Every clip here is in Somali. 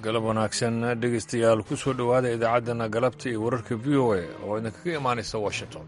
galab wanaagsan dhegaystayaal ku soo dhowaada idaacaddana galabta iyo wararka v o a oo idinkaga imaanaysa washington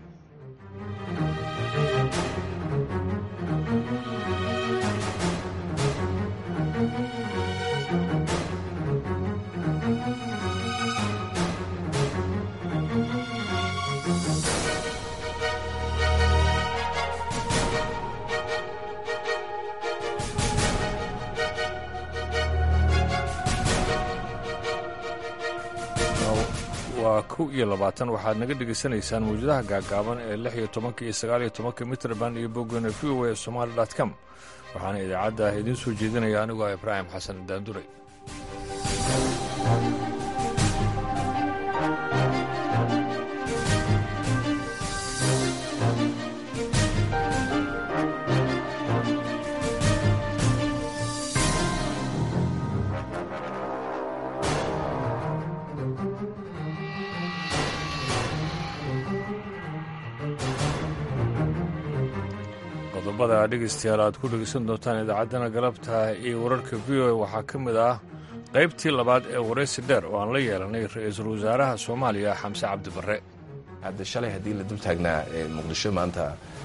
waa kow iyo labaatan waxaad naga dhegaysanaysaan mawjadaha gaagaaban ee lix iyo tobanka iyo sagaal iyo tobanka mitrband iyo boggana v o a somaali dot com waxaana idaacadda idiin soo jeedinaya anigoo ah ibraahim xasan daanduray qodobada dhegaystayaal aad ku dhegaysan doontaan idaacaddana galabta iyo wararka v o a waxaa ka mid ah qaybtii labaad ee waraysi dheer oo aan la yeelanay ra-iisul wasaaraha soomaaliya xamse cabdi barre hadda shalay haddii la dul taagnaa muqdisho maanta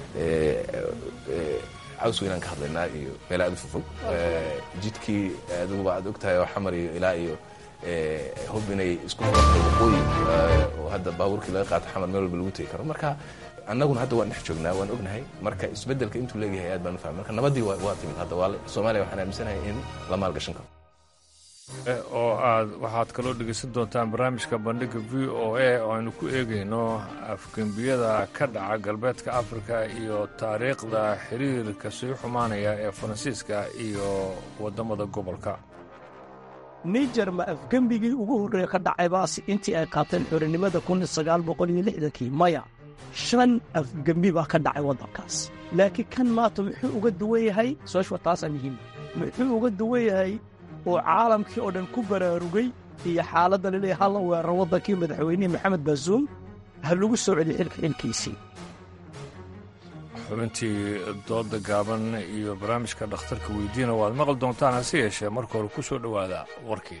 caws weynaan ka hadlaynaa iyo meel aad u fofog jidkii aduguba aad og tahay oo xamar iyo ilaa iyo hub inay isku furatay waqooyi oo hadda baabuurkii laga qaato xamar meel walba lagu tegi karo marka annaguna hadda waan dhex joognaa waan ognahay marka isbeddelka intuu leeyahay aad baan u fahmay marka nabadii waa timid hadda waa soomaaliya waxaan aaminsanahay in la maalgashan karo oo aad waxaad kaloo dhegaysan doontaan barnaamijka bandhigga v o a oo aynu ku eegayno afgembiyada ka dhaca galbeedka afrika iyo taariikhda xiriirka sii xumaanaya ee faransiiska iyo waddamada gobolka niger ma afgembigii ugu horreeye ka dhacay baasi intii ay qaateen xorinimada kii maya shan afgembi baa ka dhacay waddankaas laakiin kan maanta muxuu uga duwan yahay soshwa taasaa muhiima muxuu uga duwan yahay oo caalamkii oo dhan ku baraarugay iyo xaaladda laleeyahay halla weerar waddankii madaxweynihii maxamed baasuum ha lagu soo celiyo xilka xilkiisii xubintii dooda gaaban iyo barnaamijka dhakhtarka weydiina waad maqli doontaan hase yeeshee marka hore ku soo dhowaada warkii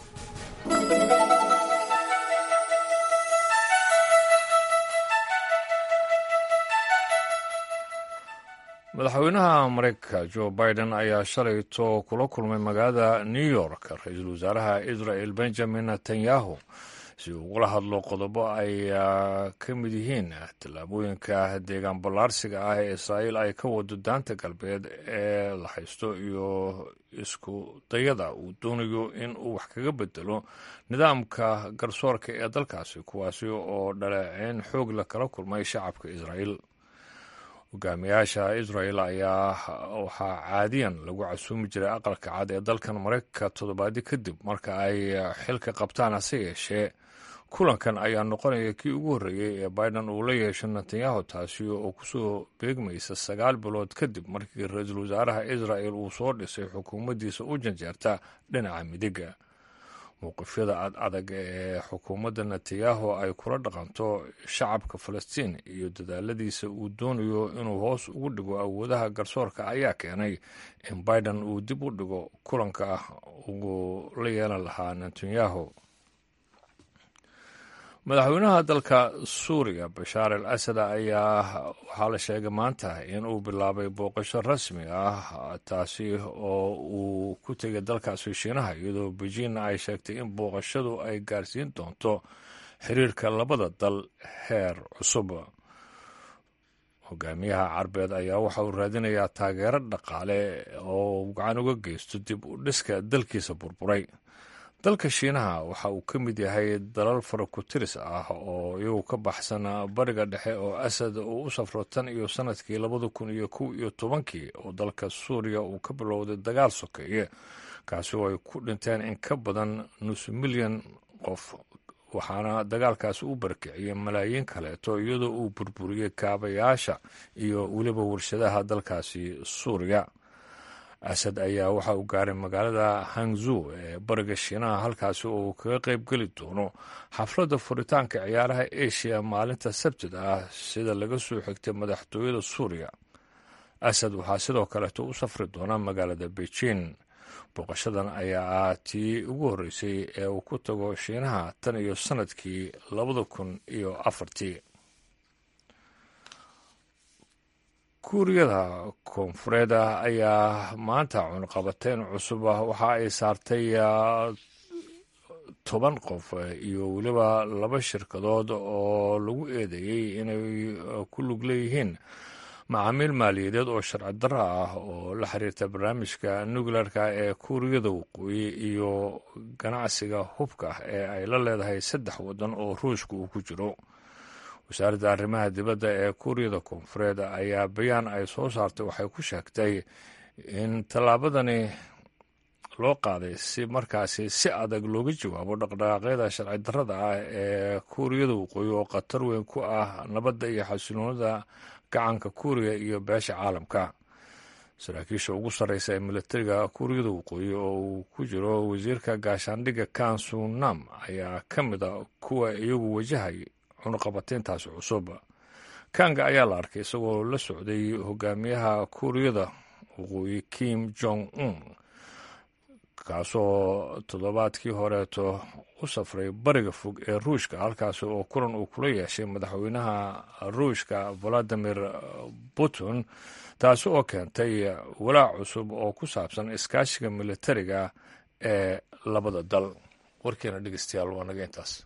madaxweynaha maraykanka jo biden ayaa shalayto kula kulmay magaalada new york ra-iisul wasaaraha israel benjamin netanyahu si uu ugula hadlo qodobo ay ka mid yihiin tallaabooyinka deegaan ballaarsiga ah ee israa'iil ay ka wado daanta galbeed ee la haysto iyo isku dayada uu doonayo in uu wax kaga bedelo nidaamka garsoorka ee dalkaasi kuwaasi oo dhaleeceyn xoog la kala kulmay shacabka israa'iil hogaamiyaasha israel ayaa waxaa caadiyan lagu casuumi jiray aqalka cad ee dalkan maraykanka toddobaadyo kadib marka ay xilka qabtaan hase yeeshee kulankan ayaa noqonaya kii ugu horreeyey ee biden uu la yeesho netanyahu taasi oo kusoo beegmaysa sagaal bilood kadib markii ra-iisul wasaaraha israel uu soo dhisay xukuumaddiisa u janjeerta dhinaca midiga mowqifyada ad adag ee xukuumadda netanyahu ay kula dhaqanto shacabka falastiin iyo dadaaladiisa uu doonayo inuu hoos ugu dhigo awoodaha garsoorka ayaa keenay in biden uu dib u dhigo kulanka ugu la yeelan lahaa netanyahu madaxweynaha dalka suuriya bashaar al asad ayaa waxaa la sheegay maanta in uu bilaabay booqasho rasmi ah taasi oo uu ku tegay dalkaasi shiinaha iyadoo beijing ay sheegtay in booqashadu ay gaarsiin doonto xiriirka labada dal heer cusub hogaamiyaha carbeed ayaa waxa uu raadinayaa taageero dhaqaale oo gacan uga geysto dib u dhiska dalkiisa burburay dalka shiinaha waxa uu ka mid yahay dalal farakutiris ah oo iyagu ka baxsan bariga dhexe oo asad uu u safro tan iyo sanadkii labada kun iyo kow iyo tobankii oo dalka suuriya uu ka bilowday dagaal sokeeye kaasi oo ay ku dhinteen in ka badan nus milyan qof waxaana dagaalkaasi u barkiciyey malaayiin kaleeto iyadoo uu burburiyey kaabayaasha iyo weliba warshadaha dalkaasi suuriya asad ayaa waxa uu gaaray magaalada hangzu ee bariga shiinaha halkaasi oo uu kaga qayb geli doono xafladda furitaanka ciyaaraha asia maalinta sabtida ah sida laga soo xigtay madaxtooyada suuriya asad waxaa sidoo kaleeto u safri doonaa magaalada beijing booqashadan ayaa ah tii ugu horreysay ee uu ku tago shiinaha tan iyo sannadkii labada kun iyo afartii kuuriyada koonfureed ayaa maanta cunqabateyn cusub ah waxa ay saartay toban qof iyo weliba laba shirkadood oo lagu eedeeyey inay ku lug leeyihiin macaamiil maaliyadeed oo sharci darro ah oo la xiriirta barnaamijka nuclearka ee kuuriyada waqooyi iyo ganacsiga hubka ee ay la leedahay saddex waddan oo ruushka uu ku jiro wasaaradda arrimaha dibadda ee kuuriyada koonfureed ayaa bayaan ay soo saartay waxay ku sheegtay in tallaabadani loo qaaday si markaasi si adag looga jawaabo dhaqdhaqaaqyada sharci darrada ah ee kuuriyada waqooyi oo khatar weyn ku ah nabadda iyo xasiloonida gacanka kuuriya iyo beesha caalamka saraakiisha ugu sarreysa ee militariga kuuriyada waqooyi oo uu ku jiro wasiirka gaashaandhigga kan sunam ayaa ka mid a kuwa iyagu wajahay cunuqabateyntaasi cusub kanga ayaa la arkay isagoo la socday hogaamiyaha kuuriyada waqooyi kim jong un kaasoo toddobaadkii horeeto u safray bariga fog ee ruushka halkaasi oo kulan uu kula yeeshay madaxweynaha ruushka valadimir putin taasi oo keentay walaac cusub oo ku saabsan iskaashiga militariga ee labada dal warkeena dhegeystayaal waa naga intaas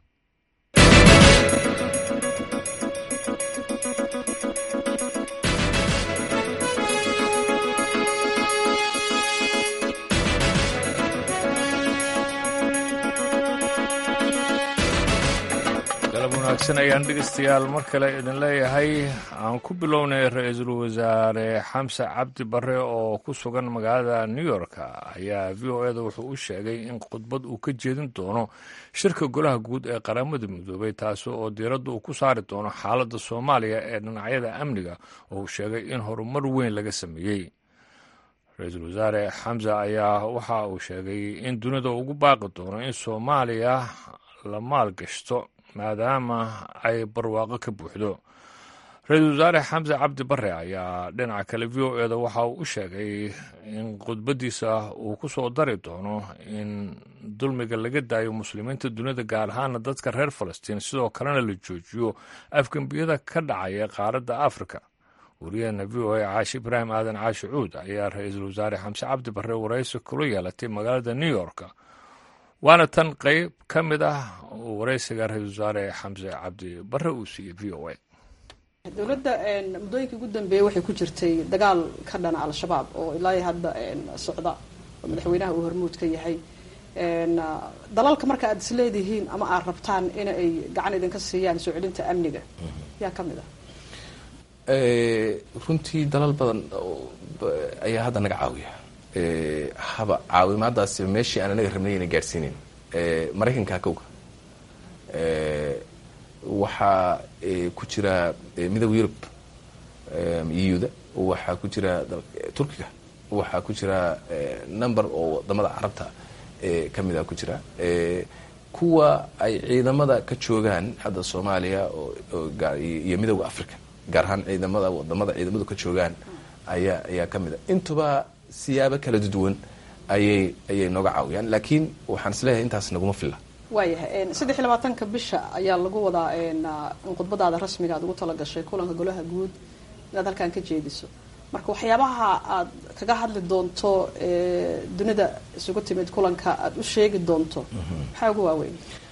wanaagsan ayaan dhegeystayaal mar kale idin leeyahay aan ku bilownay ra-iisul wasaare xamse cabdi bare oo ku sugan magaalada new york ayaa v o eda wuxuu u sheegay in khudbad uu ka jeedin doono shirka golaha guud ee qaramada midoobay taasi oo diiradda uu ku saari doono xaaladda soomaaliya ee dhinacyada amniga oo uu sheegay in horumar weyn laga sameeyey ra-iisul wasaare xamse ayaa waxa uu sheegay in dunida ugu baaqi doono in soomaaliya la maalgashto maadaama ay barwaaqo ka buuxdo ra-iisul wasaare xamse cabdi bare ayaa dhinaca kale v o eda waxa uu u sheegay in khudbaddiisa uu ku soo dari doono in dulmiga laga daayo muslimiinta dunida gaar ahaana dadka reer falastiin sidoo kalena la joojiyo afgembiyada ka dhacaya qaaradda afrika wariyaheena v o a caashi ibraahim aadan caashi cuud ayaa ra-iisul wasaare xamse cabdi bare waraysi kula yeelatay magaalada new york waana tan qeyb ka mid ah waraysiga ra-iisul wasaare xamse cabdi bare uu siiyey v o a dowladda muddooyinkii ugu dambeeyey waxay ku jirtay dagaal ka dhana al-shabaab oo ilaa hadda socda oo madaxweynaha uu hormuud ka yahay dalalka marka aad isleedihiin ama aad rabtaan in ay gacan idinka siiyaan soo celinta amniga yaa ka mid ah runtii dalal badan ayaa hadda naga caawiya haba caawimaadaasi meeshii aan anaga rabnay ina gaadhsiinin maraykanka kowga waxaa ku jira midooda yurub euda waxaa ku jira turkiga waxaa ku jira number oo wadamada carabta kamida ku jira kuwa ay ciidamada ka joogaan hadda soomaaliya iyo midooda africa gaar ahaan ciidamada wadamada ciidamadu ka joogaan ayaa ayaa ka mid a intuba siyaabo kala duwan ayay ayay nooga caawiyaan laakiin waxaan isleeyahay intaas naguma filla waayahay saddex iyo labaatanka bisha ayaa lagu wadaa in khudbadaada rasmiga aad ugu talagashay kulanka golaha guud inaad halkan ka jeediso marka waxyaabaha aad kaga hadli doonto dunida isugu timid kulanka aad u sheegi doonto maxaa ugu waaweyn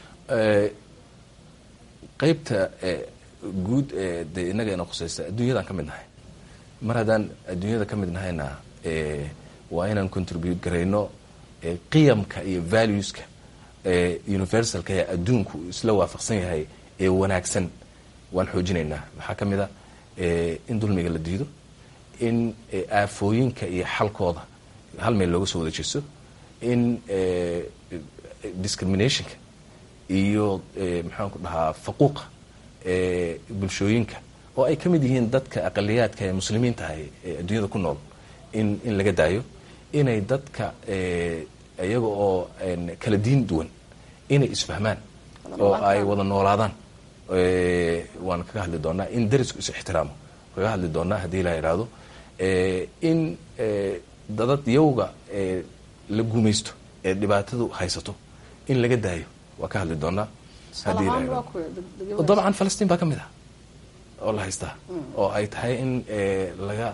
qeybta guud ee dee innaga ina khusaysta adduunyadaan ka mid nahay mar haddaan adduunyada ka mid nahayna waa inaan contribute garayno qiyamka iyo valueska universalka ee adduunku isla waafaqsan yahay ee wanaagsan waan xoojinaynaa waxaa ka mid a in dulmiga la diido in aafooyinka iyo xalkooda hal meel looga soo wada jeesto in discriminationka iyo maxaan ku dhahaa faquuqa bulshooyinka oo ay ka mid yihiin dadka aqaliyaadka ee muslimiinta ahy ee adduunyada ku nool in in laga daayo inay dadka iyaga oo kala diin duwan inay isfahmaan oo ay wada noolaadaan waan kaga hadli doonaa in darisku is ixtiraamo kaga hadli doonaa haddii la idhaahdo in dadad yowga la guumaysto ee dhibaatadu haysato in laga daayo waa ka hadli doonaa haddii la eego dabcan falastiin baa ka mid ah oo la haystaa oo ay tahay in laga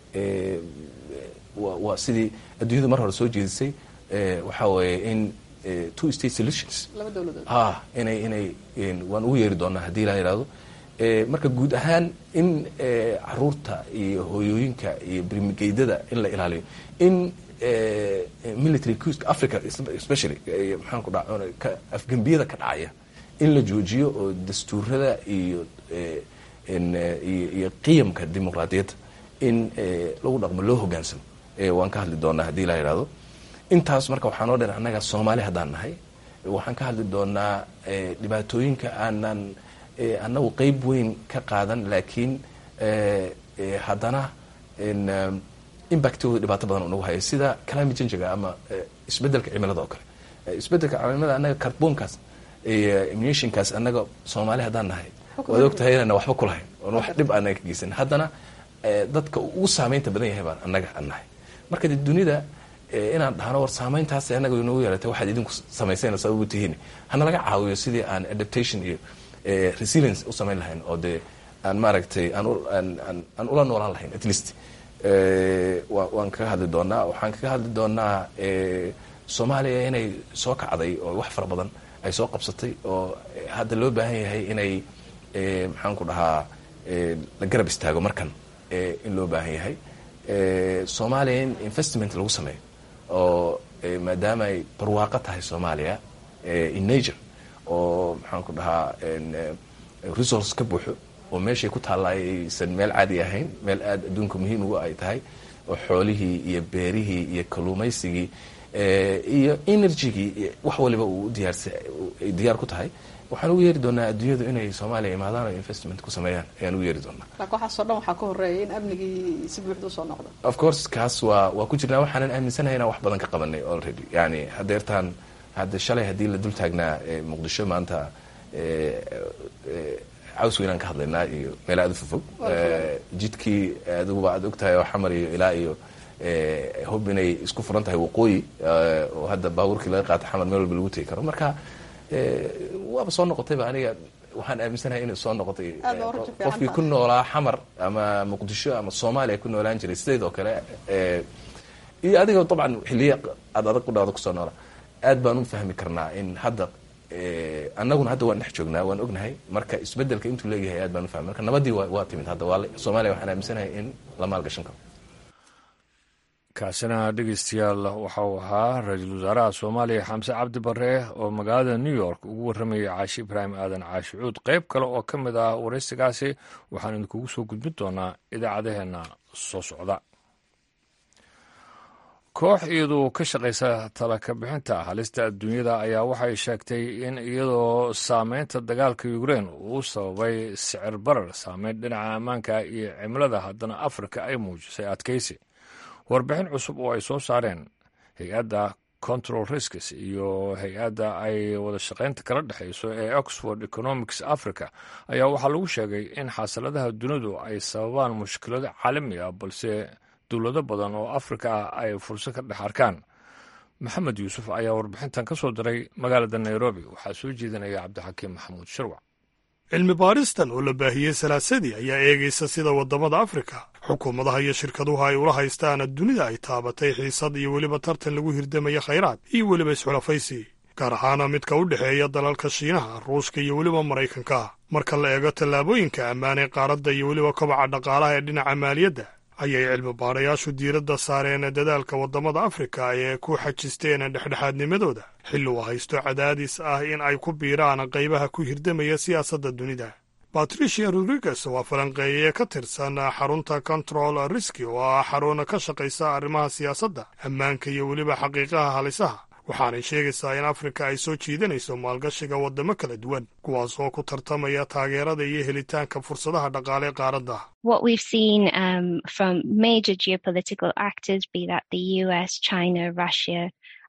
waa sidii adduunyadu mar hore soo jeedisay waxaa weeye in two state solutions ha inay inay waan ugu yeeri doonaa haddii la yidhahdo marka guud ahaan in caruurta iyo hooyooyinka iyo birmigeydada in la ilaaliyo in military cuska africa especially maxaan ku dha afgembiyada ka dhacaya in la joojiyo oo dastuurada iyo iyo qiyamka dimuqraadiyadda in lagu dhaqmo loo hogaansamo waan ka hadli doonaa haddii la yidhahdo intaas marka waxaa noo dheer annaga soomaali haddaan nahay waxaan ka hadli doonaa dhibaatooyinka aanan annagu qeyb weyn ka qaadan laakiin haddana impactooda dhibaato badan nagu haya sida climate changiga ama isbedelka cimilada oo kale isbedelka cimilada annaga carbonkaas iyo emissionkaas annaga soomaali haddaan nahay waad ogtahay inana waxba kulahayn oon wax dhib aanan ka geysan haddana dadka ugu saameynta badan yahay baan annaga aan nahay marka de dunida inaan dhahno war saameyntaas annaga inoogu yeelatay waxaad idinku samayseen sababu tihiin hana laga caawiyo sidii aan adaptation iyo resilience u samayn lahayn oo dee aan maaragtay aan ula noolaan lahayn at least waan kaga hadli doonaa waxaan kaga hadli doonaa soomaaliya inay soo kacday oo wax fara badan ay soo qabsatay oo hadda loo baahan yahay inay maxaan ku dhahaa la garab istaago markan in loo baahan yahay soomaaliya in investment lagu sameeyo oo maadaama ay barwaaqo tahay soomaaliya in nature oo maxaan ku dhahaa resource ka buuxo oo meeshay ku taalla aysan meel caadi ahayn meel aada adduunka muhiim ugu ay tahay oo xoolihii iyo beerihii iyo kalluumaysigii iyo energygii wax waliba uu diyaarsa ay diyaar ku tahay waxaan ugu yeeri doonaa adduunyadu inay soomaaliya imaadaan oo investment ku sameeyaan ayaan ugu yeeri doonaa laakiin waxaasoo dhan waxaa ka horeeya in amnigii si buuxda usoo noqdo of course kaas waa waa ku jirnaa waxaanan aaminsanahay inaan wax badan ka qabanay already yani hadeertaan hadda shalay haddii la dul taagnaa muqdisho maanta caws weynaan ka hadlaynaa iyo meel aada u fofog jidkii adiguba aad ogtahay oo xamar iyo ilaa iyo hub inay isku furan tahay waqooyi oo hadda baabuurkii laga qaata xamar meel walba lagu tegi karo marka waaba soo noqotayba aniga waxaan aaminsanahay inay soo noqotay qofkii ku noolaa xamar ama muqdisho ama soomaaliya ku noolaan jiray sideed oo kale iyo adiga dabcan xiliya aad adag u dhawda kusoo noolaa aad baan u fahmi karnaa in hadda annaguna hadda waan dhex joognaa waan ognahay marka isbedelka intuu leeyahay aad baan u fahmay marka nabadii waa timid hadda waa soomaaliya waxaan aaminsanahay in la maalgashan karo kaasina dhegeystayaal waxa uu ahaa ra-iisul wasaaraha soomaaliya xamse cabdi bare oo magaalada new york ugu warramayay caashi ibraahim aadan caashi cuud qayb kale oo ka mid ah waraysigaasi waxaan idinkugu soo gudbin doonaa idaacadaheenna soo socda koox iyadu ka shaqaysa talaka bixinta halista adduunyada ayaa waxay sheegtay in iyadoo saameynta dagaalka ukrein uu sababay sicir barar saameyn dhinaca ammaanka iyo cimilada haddana afrika ay muujisay adkaysi warbixin cusub oo ay soo saareen hay-adda control risks iyo hay-adda ay wada shaqaynta kala dhexayso ee oxford economics africa ayaa waxaa lagu sheegay in xasiladaha dunidu ay sababaan mushkilado caalami ah balse dowlado badan oo afrika ah ay fursad ka dhex arkaan maxamed yuusuf ayaa warbixintan ka soo diray magaalada nairobi waxaa soo jeedinaya cabdixakiim maxamuud shirwac cilmi baaristan oo la baahiyey salaasadii ayaa eegaysa sida waddamada afrika xukuumadaha iyo shirkaduhu ay ula haystaan dunida ay taabatay xiisad iyo weliba tartan lagu hirdamaya khayraad iyo weliba isxulafaysi gaar ahaana midka u dhexeeya dalalka shiinaha ruushka iyo weliba maraykanka marka la eego tallaabooyinka ammaan ee qaaradda iyo weliba kobaca dhaqaalaha ee dhinaca maaliyadda ayay cilmi baarayaashu diiradda saareen dadaalka waddamada afrika ee ku xajisteen dhexdhexaadnimadooda xilli uu haysto cadaadis ah in ay ku biiraan qaybaha ku hirdamaya siyaasadda dunida batricia rodriguez waa falanqeeye ka tirsan xarunta control riski oo ah xarun ka shaqaysa arrimaha siyaasadda ammaanka iyo weliba xaqiiqaha halisaha waxaanay sheegaysaa in afrika ay soo jiidanayso maalgashiga waddamo kala duwan kuwaas oo ku tartamaya taageerada iyo helitaanka fursadaha dhaqaale qaaradda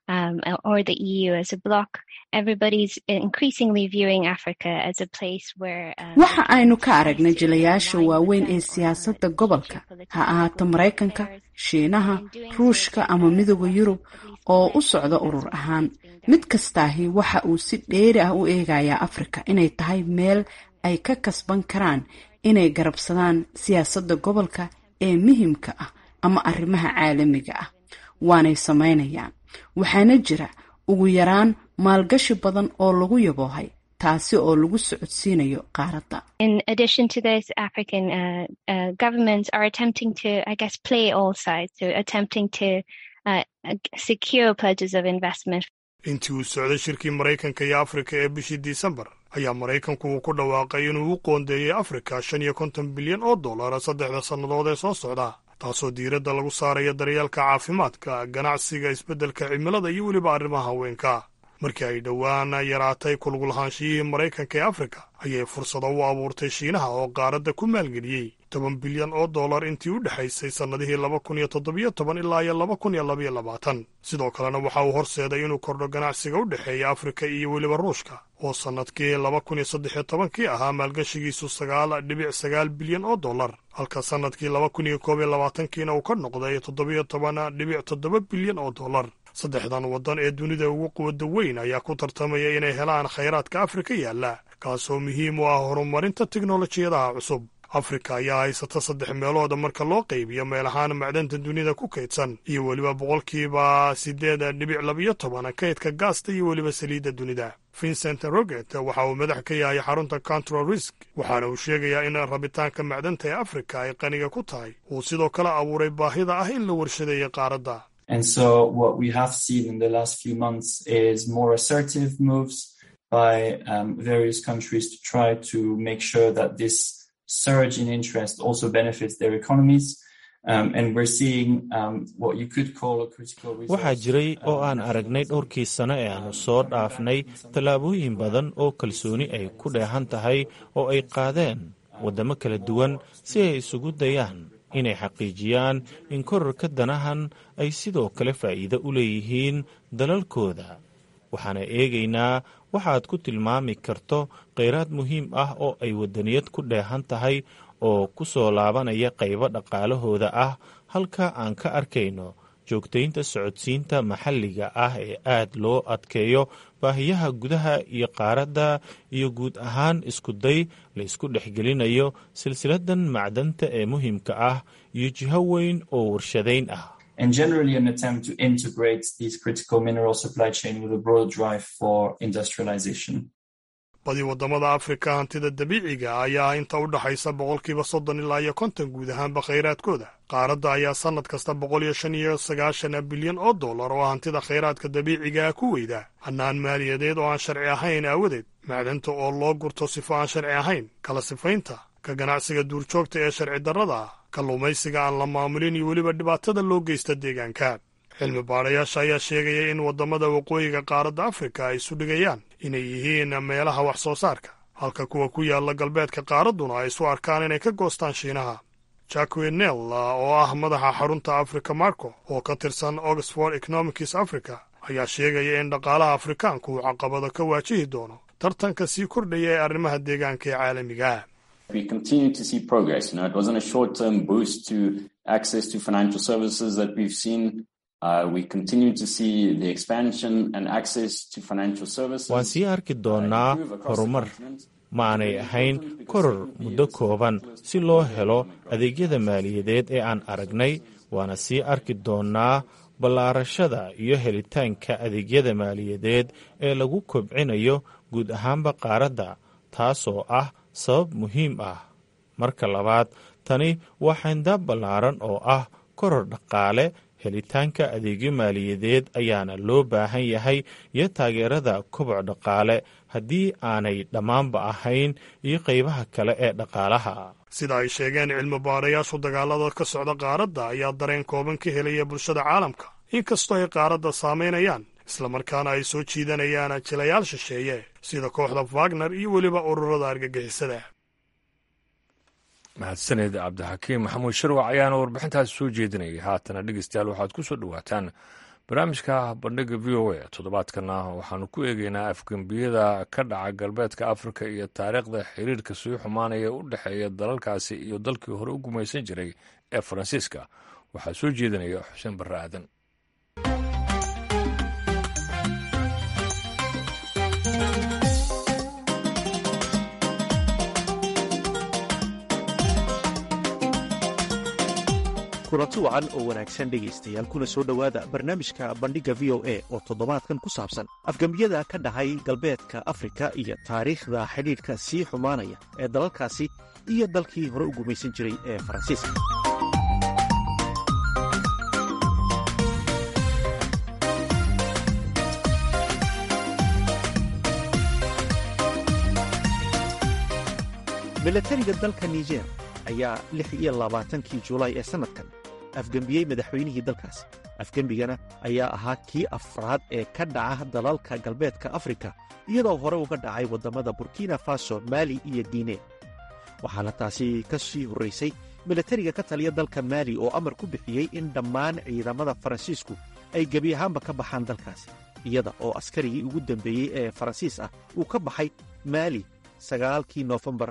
um, or the EU as a bloc, everybody's increasingly viewing Africa as a place where. Um, waxa aynu ka aragnay jilayaasha waaweyn ee siyaasadda gobolka ha ahaato maraykanka shiinaha ruushka ama midooda yurub oo u socda urur ahaan mid kastaahi waxa uu si dheeri ah u eegayaa afrika inay tahay meel ay ka kasban karaan inay garabsadaan siyaasadda gobolka ee muhiimka ah ama arrimaha caalamiga ah waanay samaynayaan waxaana jira ugu yaraan maalgashi badan oo lagu yaboohay taasi oo lagu socodsiinayo qaaradda In addition to this, African uh, uh, governments are attempting to, I guess, play all sides, so attempting to uh, secure pledges of investment intii uu socday shirkii maraykanka iyo afrika ee bishii disembar ayaa maraykanku uu ku dhawaaqay inuu u qoondeeyey afrika shan iyo konton bilyan oo dollara saddexda sannadood ee soo socda taasoo diiradda lagu saaraya daryeelka caafimaadka ganacsiga isbeddelka cimilada iyo weliba arrimaha haweenka markii ay dhowaan yaraatay kulgulahaanshiyihii maraykanka ee afrika ayay fursado u abuurtay shiinaha oo qaaradda ku maalgeliyey toban bilyan oo dollar intii u dhexaysay sannadihii laba kun iyo toddobiyo toban ilaa iyo laba kun iyo labaiyo labaatan sidoo kalena waxa uu horseeday inuu kordho ganacsiga u dhexeeya afrika iyo weliba ruushka oo sannadkii laba kun iyo saddexiyo tobankii ahaa maalgashigiisu sagaal dhibic sagaal bilyan oo dollar halka sannadkii laba kun iyo koob iyo labaatankiina uu ka noqday toddobiyo toban dhibic toddoba bilyan oo dollar saddexdan waddan ee dunida ugu quwadda weyn ayaa ku tartamaya inay helaan khayraadka afrika yaalla kaasoo muhiim u ah horumarinta teknolojiyadaha cusub afrika ayaa haysata saddex meelooda marka loo qaybiyo meel ahaan macdanta dunida ku kaydsan iyo weliba boqolkiiba siddeed dhibic labiyo toban kaydka gaasta iyo weliba saliidda dunida vincent roget waxa uu madax ka yahay xarunta control risk waxaana uu sheegayaa in rabitaanka macdanta ee afrika ay qaniga ku tahay uu sidoo kale abuuray baahida ah in la warshadeeyo qaaradda And so what we have seen in the last few months is more assertive moves by um, various countries to try to make sure that this surge in interest also benefits their economies. Um, and we're seeing um, what you could call a critical waxaa jiray oo aan aragnay dhowrkii sano ee aanu soo dhaafnay tallaabooyin badan oo kalsooni ay ku dheehan tahay oo ay qaadeen waddamo kala duwan si ay isugu dayaan inay xaqiijiyaan in korarka danahan ay sidoo kale faa'iido u leeyihiin dalalkooda waxaana eegaynaa waxaad ku tilmaami karto kheyraad muhiim ah oo ay waddaniyad ku dheehan tahay oo ku soo laabanaya qaybo dhaqaalahooda ah halka aan ka arkayno joogtaynta socodsiinta maxalliga ah ee aad loo adkeeyo baahiyaha gudaha iyo qaaradda iyo guud ahaan iskuday la isku dhexgelinayo silsiladan macdanta ee muhiimka ah iyo jiho weyn oo warshadayn ah and generally an attempt to integrate these critical mineral supply chain with a broad drive for industrialization. badi waddamada afrika hantida dabiiciga ayaa inta u dhaxaysa boqolkiiba soddon ilaa iyo konton guud ahaanba khayraadkooda qaaradda ayaa sannad kasta boqol iyo shan iyo sagaashan bilyan oo dollar oo hantida khayraadka dabiicigaa ku weyda hannaan maaliyadeed oo aan sharci ahayn aawadeed macdanta oo loo gurto sifo aan sharci ahayn kala sifaynta ka ganacsiga duurjoogta ee sharci darrada ah kalluumaysiga aan la maamulin iyo weliba dhibaatada loo geysta deegaanka cilmi baadhayaasha ayaa sheegaya in waddamada waqooyiga qaaradda afrika ay isu dhigayaan inay yihiin meelaha wax soo saarka halka kuwa ku yaalla galbeedka qaaradduna ay isu arkaan inay ka goostaan shiinaha jacque nel oo ah madaxa xarunta africa marco oo ka tirsan oxford economics africa ayaa sheegaya in dhaqaalaha afrikaanku uu caqabado ka waajihi doono tartanka sii kordhaya ee arrimaha deegaanka ee caalamiga We continue to see progress. You know, it wasn't a short-term boost to access to financial services that we've seen. Uh, we continue to see the expansion and access to financial services. waan sii arki doonnaa horumar ma aanay ahayn koror muddo kooban si loo helo adeegyada maaliyadeed ee aan aragnay waana sii arki doonnaa ballaarashada iyo helitaanka adeegyada maaliyadeed ee lagu kobcinayo guud ahaanba qaaradda taasoo ah sabab muhiim ah marka labaad tani waa xayndaab ballaaran oo ah koror dhaqaale helitaanka adeegyo maaliyadeed ayaana loo baahan yahay iyo taageerada koboc dhaqaale haddii aanay dhammaanba ahayn iyo qaybaha kale ee dhaqaalaha sida ay sheegeen cilmi baadhayaashu dagaalada ka socda qaaradda ayaa dareen kooban ka helaya bulshada caalamka inkastoo ay qaaradda saamaynayaan islamarkaana ay soo jiidanayaan jilayaal shisheeye sida kooxda wagner iyo weliba ururada argagixisada mahadsaned cabdixakiim maxamuud sharwac ayaana warbixintaas soo jeedinayay haatana dhegeystayaal waxaad ku soo dhowaataan barnaamijka bandhiga v o a toddobaadkana waxaanu ku eegeynaa afgembiyada ka dhaca galbeedka afrika iyo taariikhda xiriirka sii xumaanaya u dhexeeya dalalkaasi iyo dalkii hore u gumaysan jiray ee faransiiska waxaa soo jeedinaya xuseen barre aadan kulanti wacan oo wanaagsan dhegaystayaal kuna soo dhowaada barnaamijka bandhigga v o a oo toddobaadkan ku saabsan afgembiyada ka dhahay galbeedka afrika iyo taariikhda xidhiidhka sii xumaanaya ee dalalkaasi iyo dalkii hore u gumaysan jiray ee faransiiska milatariga dalka niger ayaa lix iyo labaatankii julaay ee sannadkan afgembiyey madaxweynihii dalkaasi afgembigana ayaa ahaa kii afraad ee ka dhaca dalalka galbeedka afrika iyadoo hore uga dhacay waddamada burkina faso maali iyo guine waxaana taasi ka sii horraysay milatariga ka taliya dalka maali oo amar ku bixiyey in dhammaan ciidamada faransiisku ay gebi ahaanba ka baxaan dalkaasi iyada oo askarigii ugu dambeeyey ee faransiis ah uu ka baxay maali sagaalkii noofembar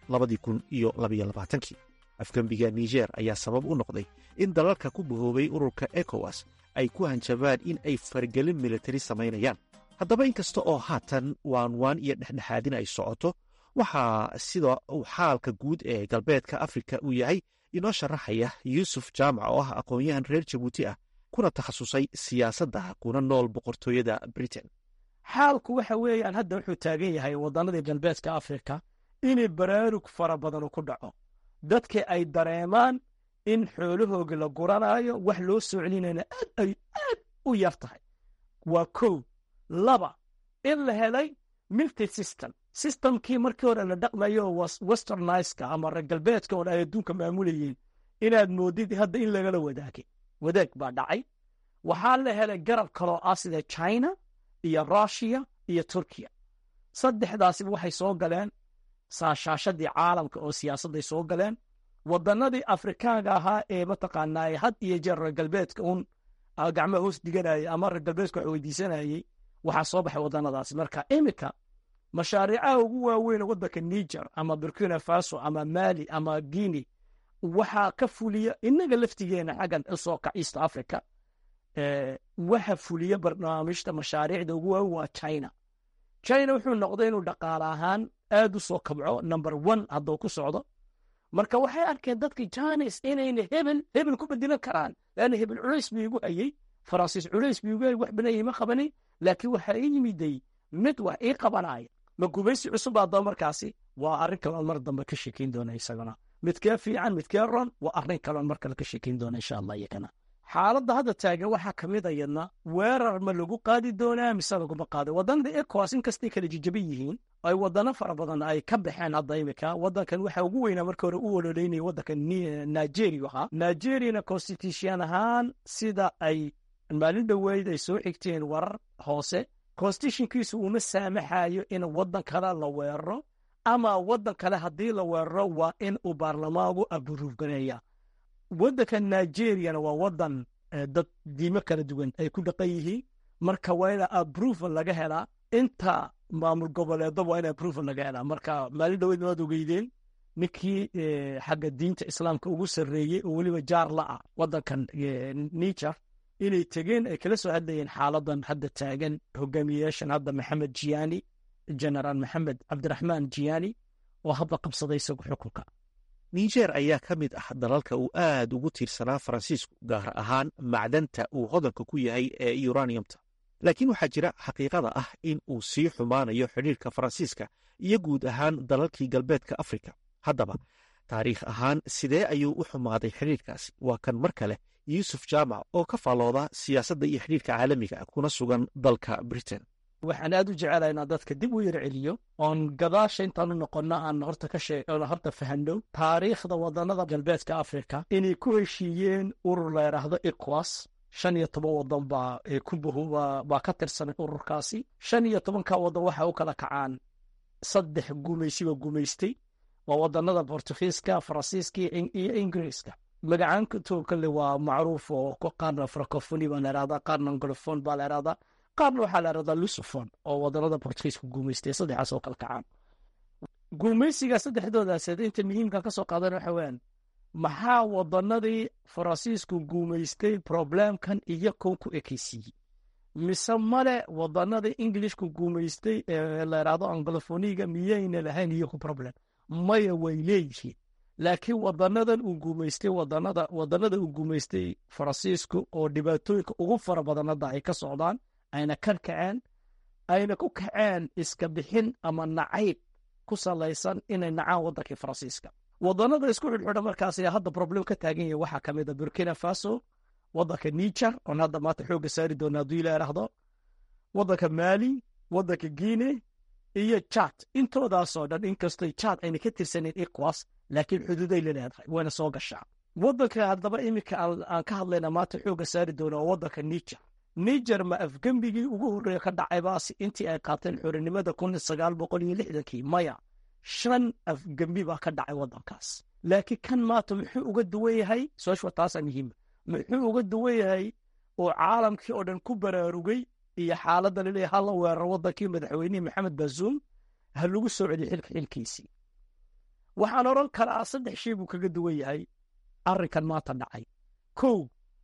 afgembiga niger ayaa sabab u noqday in dalalka ku bahoobay ururka ekowas ay ku hanjabaan in ay fargelin militari samaynayaan haddaba inkasta oo haatan waanwaan iyo dhexdhexaadin ay socoto waxaa sida uu xaalka guud ee galbeedka afrika uu yahay inoo sharaxaya yuusuf jaamac oo ah aqoon-yahan reer jabuuti ah kuna takhasusay siyaasadda kuna nool boqortooyada britain xaalku waxa weeyaan hadda wuxuu taagan yahay waddannadii galbeedka afrika inay baraarug fara badanu ku dhaco dadka ay dareemaan in xoolahooga la guranaayo wax loo soo celinayna aad ay aad u yar tahay waa kow laba in la helay milty system systemkii markii hore la dhaqmayo westerniska ama reer galbeedka oon ay adduunka maamulayeen inaad moodid hadda in lagala wadaagay wadaag baa dhacay waxaa la helay garab kaloo ah sida china iyo rushiya iyo turkiya saddexdaasiba waxay soo galeen saashaashadii caalamka oo siyaasadday soo galeen waddannadii afrikaanka ahaa ee mataqaanaa had iyo jeer reer galbeedka uun gacmaha hoos diganayay ama reer galbeedka wax weydiisanayey waxaa soo baxay waddannadaasi marka iminka mashaariicaha ugu waaweyn waddanka niger ama burkina faso ama mali ama guinea waxaa ka fuliya innaga laftigeena xaggan usoo kac east africa waxa fuliya barnaamijta mashaariicda ugu waaweyn waa china china wuxuu noqday inuu dhaqaale ahaan aad u soo kabco number one hadduu ku socdo marka waxay arkeen dadkii janis inayna hebel hebel ku bedelan karaan leanna hebel culays buu igu hayey faransiis culays buu igu hayey wax banaya ma qabanin laakiin waxaa ii yimiday mid wax ii qabanaya ma gumaysi cusub haddaba markaasi waa arrin kaloon mar dambe ka sheekayn doona isaguna midkee fiican midkee ron waa arrin kaloon mar kale ka sheekayn doona insha allah iyakana xaaladda hadda taagan waxaa ka mid ayadna weerar ma lagu qaadi doonaa mise laguma qaado waddannada ekowas inkastay kala jijaban yihiin ay waddano fara badan ay ka baxeen hadda imika waddankan waxaa ugu weynaa marka hore u ololeynaya waddanka nigeria ahaa nigeriyana constitution ahaan sida ay maalin dhoweyd ay soo xigteen warar hoose constitutionkiisu uma saamaxayo in waddan kale la weeraro ama waddan kale haddii la weeraro waa in uu baarlamaanku aburuufgareeya waddanka nigeriyana waa waddan dad diimo kala duwan ay ku dhaqan yihiin marka waa ina aproval laga helaa inta maamul goboleedba waa in aproval laga helaa marka maalin dhaweyd waad ogeydeen ninkii xagga diinta islaamka ugu sarreeyey oo weliba jaar la ah waddankan niger inay tegeen ay kala soo hadlayeen xaaladan hadda taagan hogaamiyeyaashan hadda maxamed jiyaani generaal maxamed cabdiraxmaan jiyaani oo hadda qabsaday isagu xukunka niger ayaa ka mid ah dalalka uu aad ugu tiirsanaa faransiisku gaar ahaan macdanta uu hodanka ku yahay ee uraniumta laakiin waxaa jira xaqiiqada ah in uu sii xumaanayo xidhiirka faransiiska iyo guud ahaan dalalkii galbeedka afrika haddaba taariikh ahaan sidee ayuu u xumaaday xidhiirkaasi waa kan mar kale yuusuf jaamac oo ka faallooda siyaasadda iyo xidhiirka caalamiga kuna sugan dalka britain waxaan aad u jecelahay inaan dadka dib u yar celiyo oon gadaasha intaanu noqonno aan horta ka shee oon horta fahanno taariikhda waddannada galbeedka afrika inay ku heshiiyeen urur la yidhaahdo ecowas shan iyo toban waddan baa ku baa ka tirsanay ururkaasi shan iyo tobanka waddan waxa u kala kacaan saddex gumaysiba gumaystay waa waddannada bortugiiska faransiiska iyo ingiriiska magacaanto kale waa macruuf oo qaarna francofoni baa la ihahdaa qaarna anglophone baa la ihahdaa qaarna waxaa la ihahdaa lusophon oo wadanada bortugiiska guumaystay saddexaas oo kala kacaan guumaysiga saddexdoodaas inta muhiimka ka soo qaadan waxa weeyaan maxaa wadanadii faransiisku guumaystay problemkan iyo kow ku ekeysiiyey mise male wadanadii ingilishku guumaystay ee la idhaahdo anglofoniga miyayna lahayn iyaku problem maya way leeyihiin laakiin wadanadan uu guumaystay wadanada wadanada uu guumaystay faransiisku oo dhibaatooyinka ugu fara badanada ay ka socdaan ayna ka kaceen ayna ku kaceen iska bixin ama nacayb ku salaysan inay nacaan wadankii faransiiska wadanada isku xidhxidha markaas ayaa hadda problem ka taagan yahay waxaa ka mid a burkina faso wadanka niger oon hadda maanta xoogga saari doona hadduu ila idhaahdo wadanka mali wadanka guine iyo jad intoodaasoo dhan inkastoy jad ayna ka tirsaneyn ecowas laakiin xuduuday la leedahay wayna soo gashaa wadanka haddaba iminka aan ka hadlayna maanta xoogga saari doona oo wadanka niger niger ma afgembigii ugu horreeya ka dhacaybaas intii ay qaateen xorinimada kun sagaal boqol iyo lixdankii maya shan afgembi baa ka dhacay wadankaas laakiin kan maanta muxuu uga duwan yahay soshwa taasaa muhiima muxuu uga duwan yahay oo caalamkii oo dhan ku baraarugay iyo xaaladda laleeyahay hala weerar wadankii madaxweynihii maxamed bazuum ha lagu soo celiyo xilka xilkiisii waxaan odhan karaa saddex shay buu kaga duwan yahay arrinkan maanta dhacay kow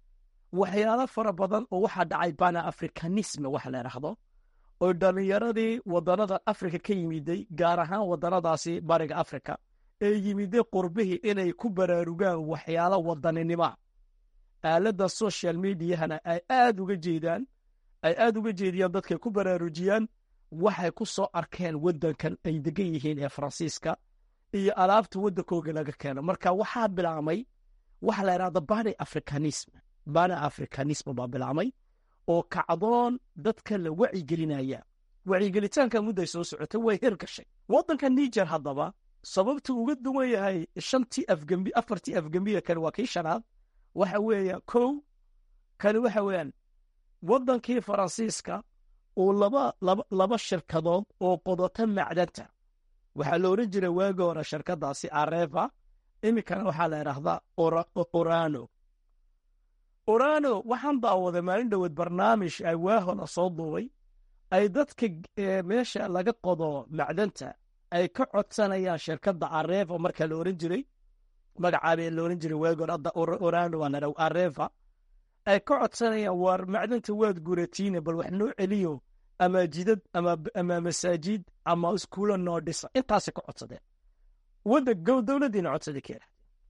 waxyaalo fara badan oo waxaa dhacay bana afrikanisme waxa la idhaahdo oo dhallinyaradii wadanada afrika ka yimiday gaar ahaan wadanadaasi bariga afrika ee yimiday qurbihii inay ku baraarugaan waxyaalo wadaninima aaladda social mediahana ay aad uga jeedaan ay aad uga jeediyaan dadkay ku baraarujiyaan waxay ku soo arkeen waddankan ay degan yihiin ee faransiiska iyo alaabta waddankooga laga keeno marka waxaa bilaamay waxa la idhahda bani africanisme bani africanisme baa bilaamay oo kacdoon dadka la wacyigelinaya wacyigelitaanka mudday soo socotay way hirgashay waddanka niger haddaba sababtu uga duwan yahay shantii afgembi afartii afgembiga kale waa kii shanaad waxa weeya kow kani waxa weeyaan waddankii faransiiska uu laba laba laba shirkadood oo qodota macdanta waxaa la odhan jiray waagi hore shirkadaasi areva iminkana waxaa la idhaahdaa orano orano waxaan daawaday maalin dhoweed barnaamij ay waahona soo duubay ay dadka meesha laga qodo macdanta ay ka codsanayaan shirkadda areva marka la oran jiray magacaabee la oran jiray waagi hore hadda orano waan idhaw areva ay ka codsanayaan waar macdanta waad guratiine bal wax noo celiyo ama jidad ama masaajid ama iskuulo noo dhisa intaasay ka codsadeen wadda dowladdiina codsaday keena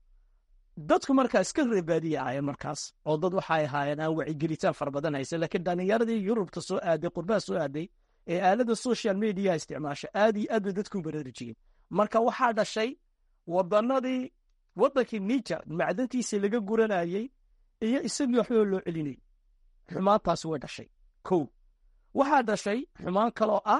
dadku markaa iska reebaadiya ahaayeen markaas oo dad waxay ahaayeen aan wacigelitaan fara badan haysan laakiin dhallinyaradii yurubta soo aaday qurbaha soo aaday ee aalada social mediaha isticmaasha aad iyo aad bay dadku baraarujiyeen marka waxaa dhashay wadanadii waddankii niger macdantiisa laga guranayey iyo isagii waxba loo celinayay xumaantaasi way dhashay kow waxaa dhashay xumaan kaloo ah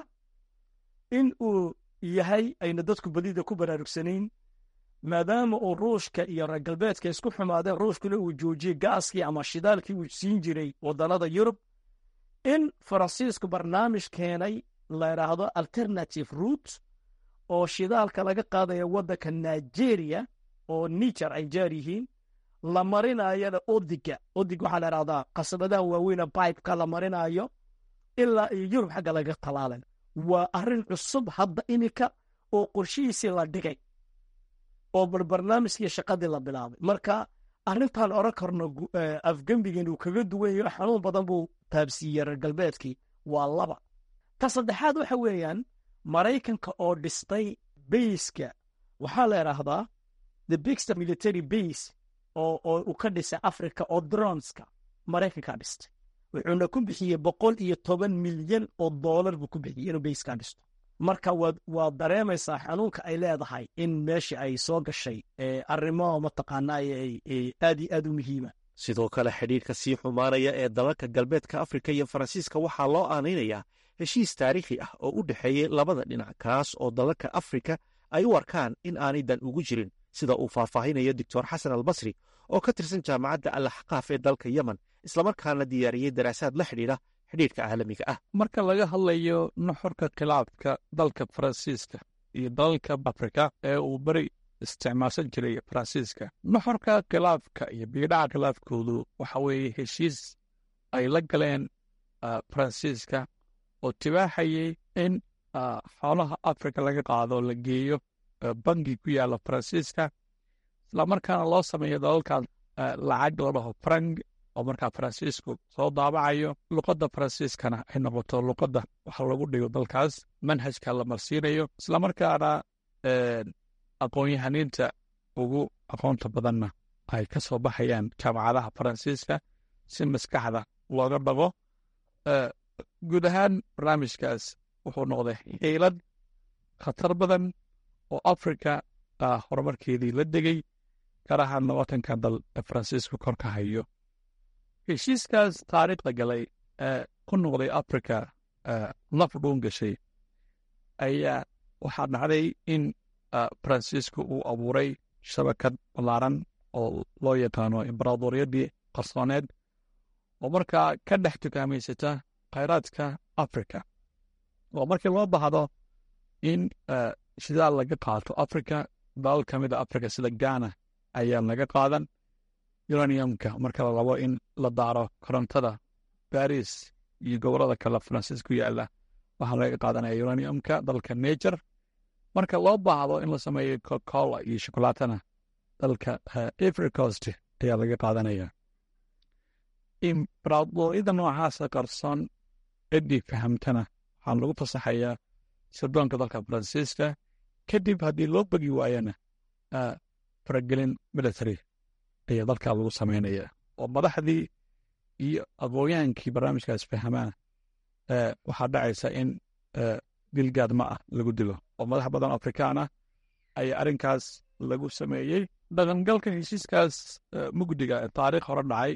in uu yahay ayna dadku badida ku baraarugsanayn maadaama uu ruushka iyo reer galbeedka isku xumaadeen ruushkuna uu joojiyey gaaskii ama shidaalkii uu siin jiray wadanada yurub in faransiisku barnaamij keenay la idhaahdo alternative root oo shidaalka laga qaadaya waddanka nigeria oo niger ay jaar yihiin la marinayana odiga odig waxaa la idhahdaa qasabadaha waaweyna bibeka la marinayo ilaa iyo yurub xagga laga talaalan waa arrin cusub hadda iminka oo qorshihiisii la dhigay oo barbarnaamijkii shaqadii la bilaabay marka arrintan odhan karno afgembigan uu kaga duwan yaho xanuun badan buu taabsiiyey reer galbeedkii waa laba ta saddexaad waxa weeyaan maraykanka oo dhistay bayska waxaa la idhaahdaa the bigsta military base oo oo uu ka dhisay africa oo dronska maraykankaa dhistay wuxuuna ku bixiyey boqol iyo toban milyan oo doolar buu ku bixiyey inuu bayskaa dhisto marka waad waad dareemaysaa xanuunka ay leedahay in meesha ay soo gashay arrimo mataqaanaa aad iyo aad u muhiima sidoo kale xidhiirka sii xumaanaya ee dalalka galbeedka afrika iyo faransiiska waxaa loo aanaynayaa heshiis taariikhi ah oo u dhexeeyey labada dhinac kaas oo dalalka afrika ay u arkaan in aanay dan ugu jirin sida uu faahfaahinayo doctor xasan albasri oo ka tirsan jaamacadda alaxqaaf ee dalka yemen islamarkaana diyaariyey daraasaad la xidhiidha xidhiirka caalamiga ah marka laga hadlayo nuxurka khilaafka dalka faransiiska iyo dalalka afrika ee uu beri isticmaalsan jiray faransiiska nuxurka khilaafka iyo biidhaca khilaafkoodu waxa weeye heshiis ay la galeen faransiiska oo tibaaxayay in xoolaha afrika laga qaado la geeyo bangi ku yaalla faransiiska islamarkaana loo sameeyo dalalkaas lacag la dhaho frank oo markaa faransiisku soo daabacayo luqadda faransiiskana ay noqoto luqadda waxa lagu dhigo dalkaas manhajka la marsiinayo islamarkaana aqoon-yahaniinta ugu aqoonta badanna ay ka soo baxayaan jaamacadaha faransiiska si maskaxda looga dhaqo guud ahaan barnaamijkaas wuxuu noqday xiilad khatar badan oo afrika horumarkeedii la degay gaar ahaan labaatanka dal ee faransiisku kor ka hayo heshiiskaas taariikhda galay ee ku noqday afrika laf dhuun gashay ayaa waxaa dhacday in faransiisku uu abuuray shabakad ballaaran oo loo yaqaano imbaraadoriyadii qarsooneed oo markaa ka dhex tukaamaysata khayraadka afrika oo markii loo baahdo in shidaal laga qaato afrika dalal ka mid a afrika sida ghana ayaa laga qaadan uraniumka marka la rabo in la daaro korontada baris iyo gobolada kale faransiis ku yaala waxaa laga qaadanaya uraniumka dalka nature marka loo baahdo in la sameeyo cocacola iyo shokolaatana dalka ivory coast ayaa laga qaadanaya imbaraadoriyada noocaasa qarsoon ciddii fahamtana waxaa lagu fasaxayaa sirdoonka dalka faransiiska kadib haddii loo begi waayana faragelin military ayaa dalkaa lagu samaynaya oo madaxdii iyo aqoonyaankii barnaamijkaas fahamaan waxaa dhacaysa in dilgaad ma ah lagu dilo oo madax badan afrikaan ah ayaa arrinkaas lagu sameeyey dhaqangalka heshiiskaas mugdiga ee taariikh hore dhacay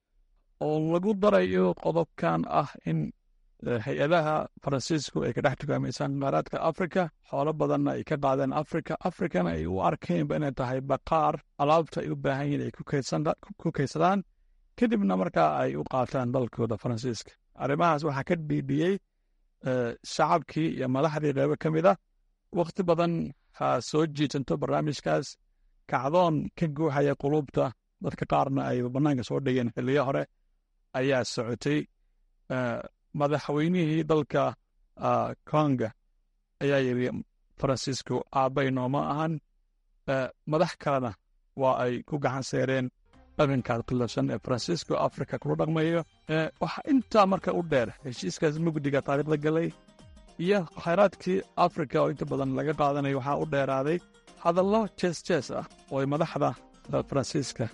oo lagu darayo qodobkan ah in hay-adaha faransiisku ay ka dhex tukaamaysaan qaaraadka afrika xoolo badanna ay ka qaadeen afrika afrikana ay u arkeenba inay tahay baqaar alaabta ay u baahan yihin ay ku kaydsadaan kadibna markaa ay u qaataan dalkooda faransiiska arrimahaas waxaa ka dhiidhiyey shacabkii iyo madaxdii qeybo ka mid a wakhti badan ha soo jiitanto barnaamijkaas kacdoon ka guuxaya qulubta dadka qaarna ay bannaanka soo dhigeen xilliyo hore ayaa socotay madaxweynihii dalka konga ayaa yidhi faransiisku aabbay nooma ahan madax kalena waa ay ku gacan seereen dhaqankaas qilafsan ee faransiisku afrika kula dhaqmayo waxaa intaa marka u dheer heshiiskaas mugdiga taariikhda galay iyo khayraadkii afrika oo inta badan laga qaadanayo waxaa u dheeraaday hadallo jees jees ah oo ay madaxda faransiiska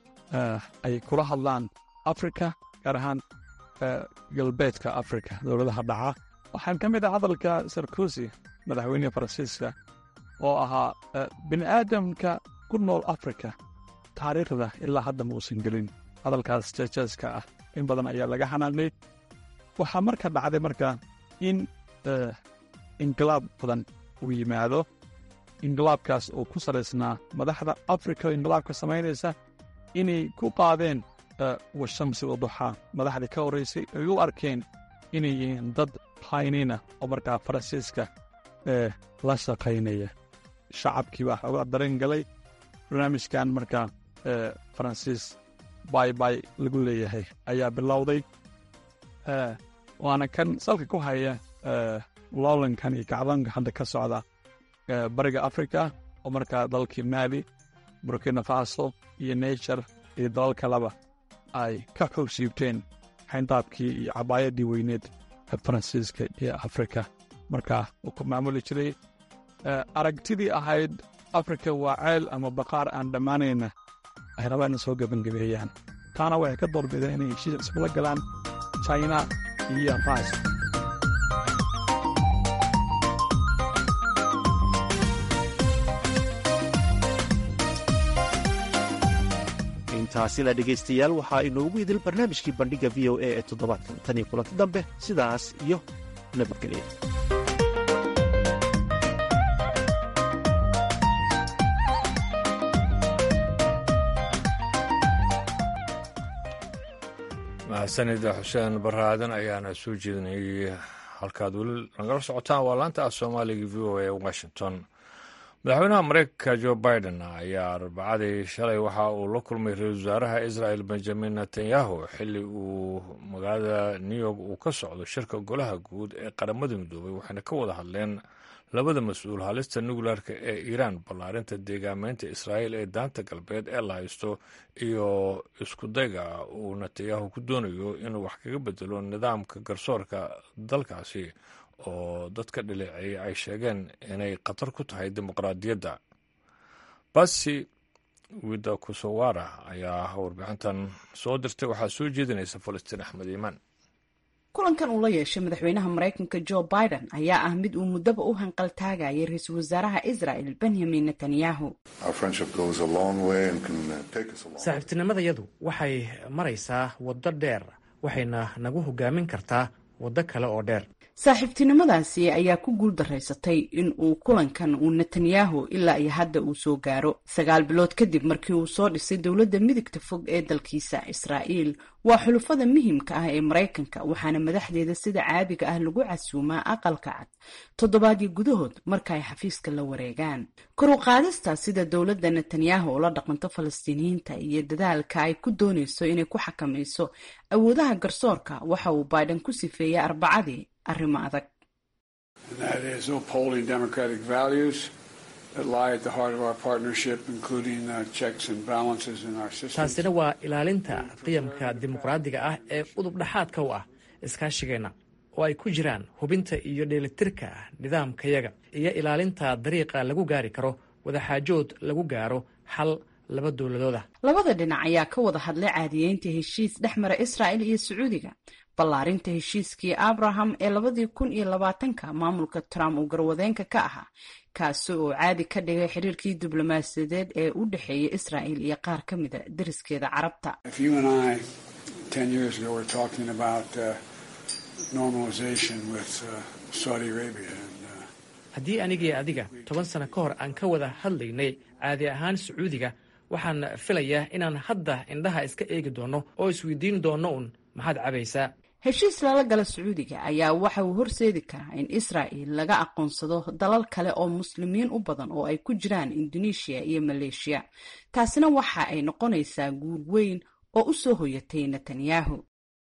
ay kula hadlaan afrika gaar ahaan galbeedka afrika dowladaha dhaca waxaan ka mid ah hadalka sarkosi madaxweyneha faransiiska oo ahaa bini aadamka ku nool afrika taariikhda ilaa hadda ma uusan gelin hadalkaas jeejeeska ah in badan ayaa laga xanaanay waxaa marka dhacday marka in inqilaab badan uu yimaado inqilaabkaas oo ku salaysnaa madaxda afrika oo inqilaabka samaynaysa inay ku qaadeen washamsi waduxaa madaxdii ka horraysay ay u arkeen inay yihiin dad haynina oo markaa faransiiska ee la shaqaynaya shacabkii baa xoogaa dareen galay barnaamijkan markaa faransiis baybay lagu leeyahay ayaa bilowday waana kan salka ku haya loolankan iyo kacdoonka hadda ka socda bariga afrika oo markaa dalkii maali burkina faso iyo nature iyo dalal kaleba ay ka xoog siibteen xayndaabkii iyo cabaayadii weyneed ee faransiiska iyo afrika markaa uu ku maamuli jiray aragtidii ahayd afrika waa ceel ama baqaar aan dhammaanayna ay rabaan in soo gebangabeeyaan taana waxay ka doorbideen inay heshiis isula galaan china iyo ras intaasina dhegaystayaal waxaa inoogu idil barnaamijkii bandhigga v o a ee toddobaadkan tan iyo kulanti dambe sidaas iyo nabadgelya mahadsanida xuseen baraadan ayaana soo jeedinayay halkaad weli nagala socotaan waa laanta ah soomaaliga v o a washington madaxweynaha mareykanka jo biden ayaa arbacadii shalay waxa uu la kulmay ra-iisul wasaaraha israel benjamin netanyahu xilli uu magaalada new york uu ka socdo shirka golaha guud ee qaramada midoobay waxayna ka wada hadleen labada mas-uul halista nuclearka ee iiraan ballaarinta deegaameynta israa'iil ee daanta galbeed ee la haysto iyo iskudayga uu netanyahu ku doonayo inuu wax kaga bedelo nidaamka garsoorka dalkaasi oo dadka dhaleeceeyay ay sheegeen inay khatar ku tahay dimuqraadiyadda basi wida kusowara ayaa warbixintan soo dirtay waxaa soo jeedinaysa falastiin axmed iimaan kulankan uu la yeeshay madaxweynaha maraykanka jo biden ayaa ah mid uu muddaba u hanqaltaagayay ra-iisul wasaaraha israel benyamin netanyahu saaxiibtinimadayadu waxay maraysaa waddo dheer waxayna nagu hogaamin kartaa waddo kale oo dheer saaxiibtinimadaasi ayaa ku guul daraysatay in uu kulankan uu netanyahu ilaa iyo hadda uu soo gaaro sagaal bilood kadib markii uu soo dhisay dowladda midigta fog ee dalkiisa israa'iil waa xulufada muhiimka ah ee maraykanka waxaana madaxdeeda sida caadiga ah lagu casuumaa aqalka cad toddobaadyo gudahood marka ay xafiiska la wareegaan kor u qaadista sida dowladda netanyahu ula dhaqanto falastiiniyiinta iyo dadaalka ay ku doonayso inay ku xakamayso awoodaha garsoorka waxa uu biden ku sifeeyey arbacadii arrimo adag taasina waa ilaalinta qiyamka dimuqraadiga ah ee udub dhexaadka u ah iskaashigeenna oo ay ku jiraan hubinta iyo dheelitirka nidaamkayaga iyo ilaalinta dariiqa lagu gaari karo wadaxaajood lagu gaaro xal laba dowladooda labada dhinac ayaa ka wada hadlay caadiyeynta heshiis dhex mara israa'il iyo sacuudiga ballaarinta heshiiskii abraham ee labadii kun iyo labaatanka maamulka trump uu garwadeenka ka ahaa kaasi oo caadi ka dhigay xiriirkii diblomaasiyadeed ee u dhexeeya israa'il iyo qaar ka mida deriskeeda carabta haddii anigii adiga toban sano ka hor aan ka wada hadlaynay caadi ahaan sacuudiga waxaan filayaa inaan hadda indhaha iska eegi doonno oo isweydiin doonno un maxaad cabaysaa heshiis lala gala sacuudiga ayaa waxa uu horseedi karaa in israa'il laga aqoonsado dalal kale oo muslimiin u badan oo ay ku jiraan indoneeshiya iyo maleeshiya taasina waxa ay noqonaysaa guul weyn oo u soo hoyatay netanyahu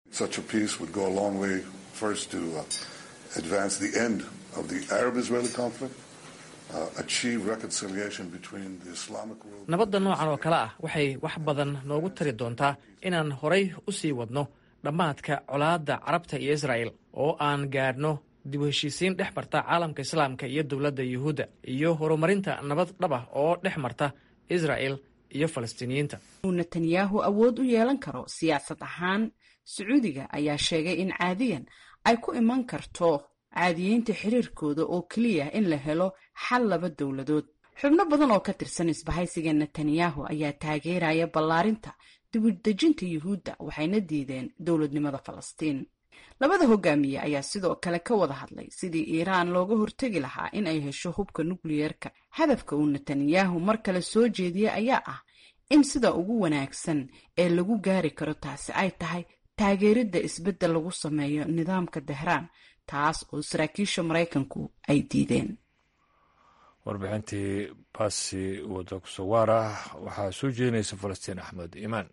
nabadda noocan oo kale ah waxay wax badan noogu tari doontaa inaan horay u sii wadno dhammaadka colaadda carabta iyo israa'el oo aan gaadhno dib u heshiisiin dhex marta caalamka islaamka iyo dowladda yuhuudda iyo horumarinta nabad dhab ah oo dhex marta israa'el iyo falastiiniyiinta uu netanyahu awood u yeelan karo siyaasad ahaan sacuudiga ayaa sheegay in caadiyan ay ku iman karto caadiyeynta xiriirkooda oo keliya in la helo xal laba dowladood xubno badan oo ka tirsan isbahaysiga netanyahu ayaa taageeraya ballaarinta dibudejinta yuhuudda waxayna diideen dowladnimada falastiin labada hogaamiye ayaa sidoo kale ka wada hadlay sidii iiraan looga hortegi lahaa in ay hesho hubka nukliyeerka hadafka uu netanyahu mar kale soo jeediyey ayaa ah in sida ugu wanaagsan ee lagu gaari karo taasi ay tahay taageeridda isbeddel lagu sameeyo nidaamka tehraan taas oo saraakiisha maraykanku ay diideen warbixintii baasi wada kusawaara waxaa soo jeedinaysa falastiin axmed iimaan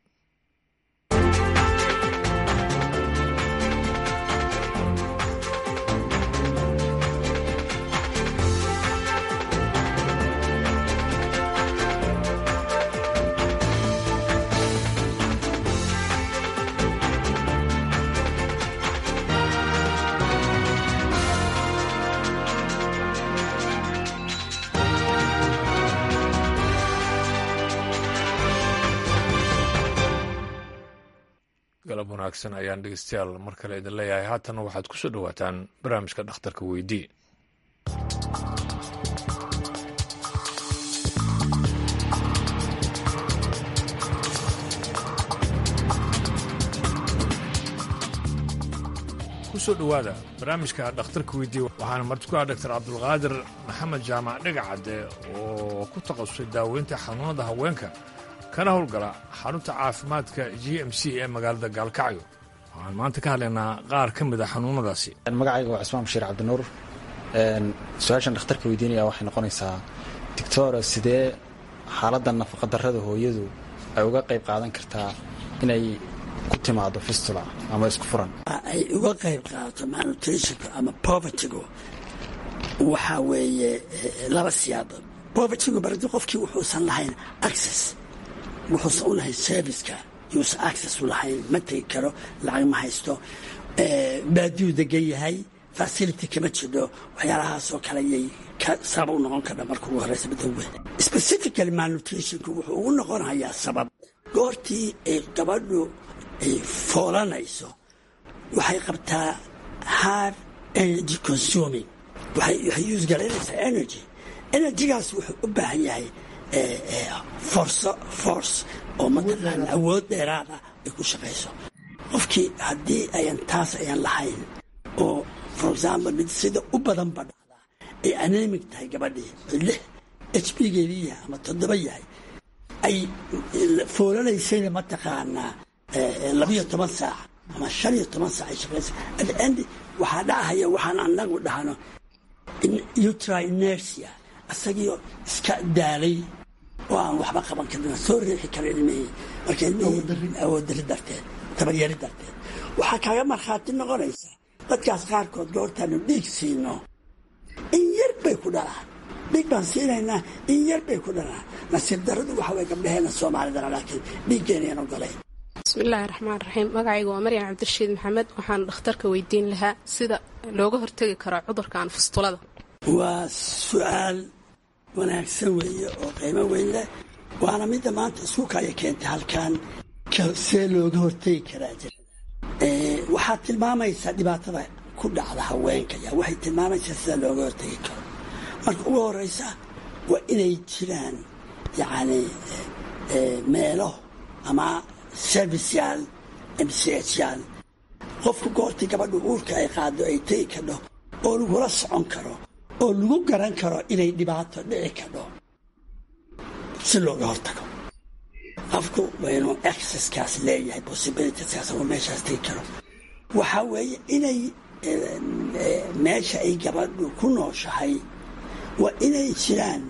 galab wanaagsan ayaan dhegeystayaal mar kale idin leeyahay haatanna waxaad ku soo dhowaataan barnaamijka dhakhtarka weydii kusoo dhowaada barnaamijka dhakhtarka weydii waxaana marti ku ah doctor cabdulqaadir maxamed jaamac dhegacadde oo ku takhasusay daaweynta xanuunada haweenka kana howlgala xarunta caafimaadka g m c ee magaalada gaalkacyo waxaan maanta ka hadlaynaa qaar ka mid a xanuunadaasi magacayga waa cismaan bashiir cabdinuur su-aashan dhakhtarka weydiinaya waxay noqonaysaa doctora sidee xaaladda nafaqadarrada hooyadu ay uga qayb qaadan kartaa inay ku timaado fistula ama isku furan ay uga qayb qaadato malnutritionka ama povertygu waxaa weeye laba siyaabood povertygu bardi qofkii wuxuusan lahayn access wuxuusan u lahayn serviceka yuusan access u lahayn ma tegi karo lacag ma haysto baadiyuu degan yahay facility kama jidho waxyaalahaasoo kale yay sabab u noqon karha marka ugu horeysa midowwe specifically malnutritionku wuxuu ugu noqonayaa sabab goortii ay gabadhu ay foolanayso waxay qabtaa hard energy consuming waxay use garaynaysaa energy energygaas wuxuu u baahan yahay forso force oo mataqaana awood dheeraad ah ay ku shaqayso qofkii haddii ayan taas ayan lahayn oo for example mid sida u badan ba dhacdaa ay anemic tahay gabadhii lix h b geedii yahay ama toddoba yahay ay foolanaysayna mataqaanaa labiyo toban saac ama shan iyo toban saac ay shaqaysa at the end waxaa dhacaya waxaan anagu dhahno utra inertia isagiio iska daalay oo aan waxba qaban karin soo riixi kara ilmihii marka ilmihii awoodari darteed tabaryari darteed waxaa kaaga markhaati noqonaysa dadkaas qaarkood goortaanu dhiig siino in yar bay ku dhalaan dhiig baan siinaynaa in yar bay ku dhalaan nasiib daradu waxa way gabdhaheena soomaalidana laakiin dhiiggeenayan ogolayn bismillaahi raxmaan raxiim magacayga waa maryan cabdirashiid maxamed waxaan dhakhtarka weydiin lahaa sida looga hortegi karo cudurkan fustulada waa su-aal wanaagsan weeye oo qiimo weyn leh waana midda maanta iskuukaya keentay halkan see looga hortegi karaa jirada waxaad tilmaamaysaa dhibaatada ku dhacda haweenka ya waxay tilmaamaysaa sida looga hortegi karo marka ugu horeysa waa inay jiraan yacni meelo ama serviceyaal mchyaal qofku goortii gabadhu uurka ay qaado ay tegi kadho oo lagula socon karo oo lagu garan karo inay dhibaato dhici kadho si looga hortago qofku waa inuu exceskaas leeyahay possibilitieskaas oo meeshaas tegi karo waxaa weeye inay meesha ay gabadhu ku nooshahay waa inay jiraan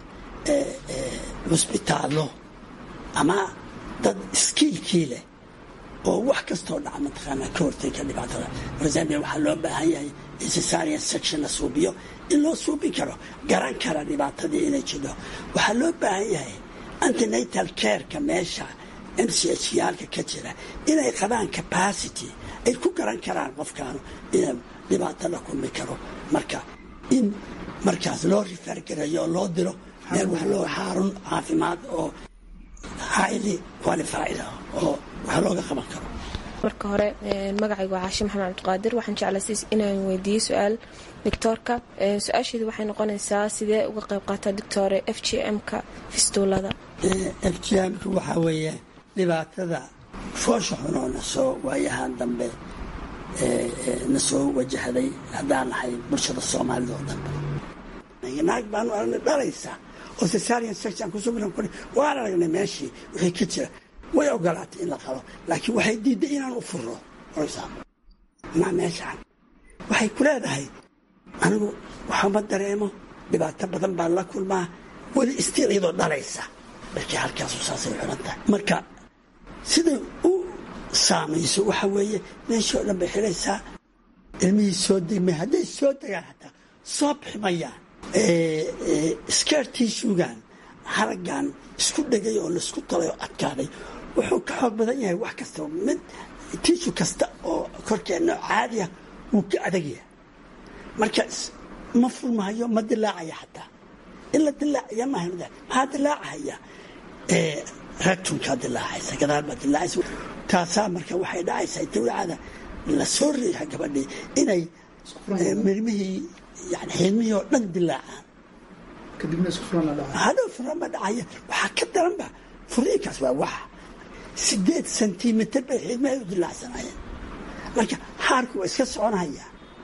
cusbitaallo ama dad iskiilkii leh oo wax kastoo dhaca mataqaanaa ka hortega dhibaatada for example waxaa loo baahan yahay in cesarian section la suubiyo in loo suubin karo garan kara dhibaatadii inay jidho waxaa loo baahan yahay antinatal careka meesha m c h yaalka ka jira inay qabaan capacity ay ku garan karaan qofkaanu ina dhibaato la kulmi karo marka in markaas loo rifaargareeyo oo loo diro meel wax loo xaarun caafimaad oo highly qualified ah oo wax looga qaban karo marka hore magacaygu waa caashi maxamed cabdiqaadir waxaan jeclaysiis inaan weydiiyo su-aal doctoorka su-aasheedu waxay noqonaysaa sidee uga qayb qaataa doctore f g m-ka fistuulada f g m-ka waxaa weeye dhibaatada foosha xunoo na soo waayahaan dambe na soo wajahday haddaan nahay bulshada soomaalida oo dhanba naag baanu aragnay dhalaysa oo cesarian section kusugnan kuri waan aragnay meeshii wixii ka jira way ogolaatay in la qalo laakiin waxay diidday inaan u furno orsaam maa meeshaan waxay ku leedahay anigu waxama dareemo dhibaato badan baan la kulmaa weli istiil iyadoo dhalaysa markii halkaasu saasay xiran tahay marka siday u saamayso waxa weeye meeshii oo dhan bay xidhaysaa ilmihii soo degmay hadday soo degaan xataa soo bixi mayaan skeertii shuugaan haraggan isku dhegay oo laisku talay oo adkaaday wuxuu ka xoog badan yahay wax kasta mid tiishu kasta oo korkeenna caadiya wuu ka adagyahay marka ma furmahayo ma dilaacaya xataa in la dilaacaya maaha maxaa dilaacahaya ragtunkaa dilaacaysa gadaal baa dilaacaysa taasaa marka waxay dhacaysaa dawlacada la soo riixa gabadhii inay mirmihii yani xiidmihii oo dhan dilaacaan hadhow furan ba dhacaya waxaa ka daranba furiinkaas waa wax sideed sentimitir bay xiidmahay u dilaacsanayeen marka xaarku waa iska soconaya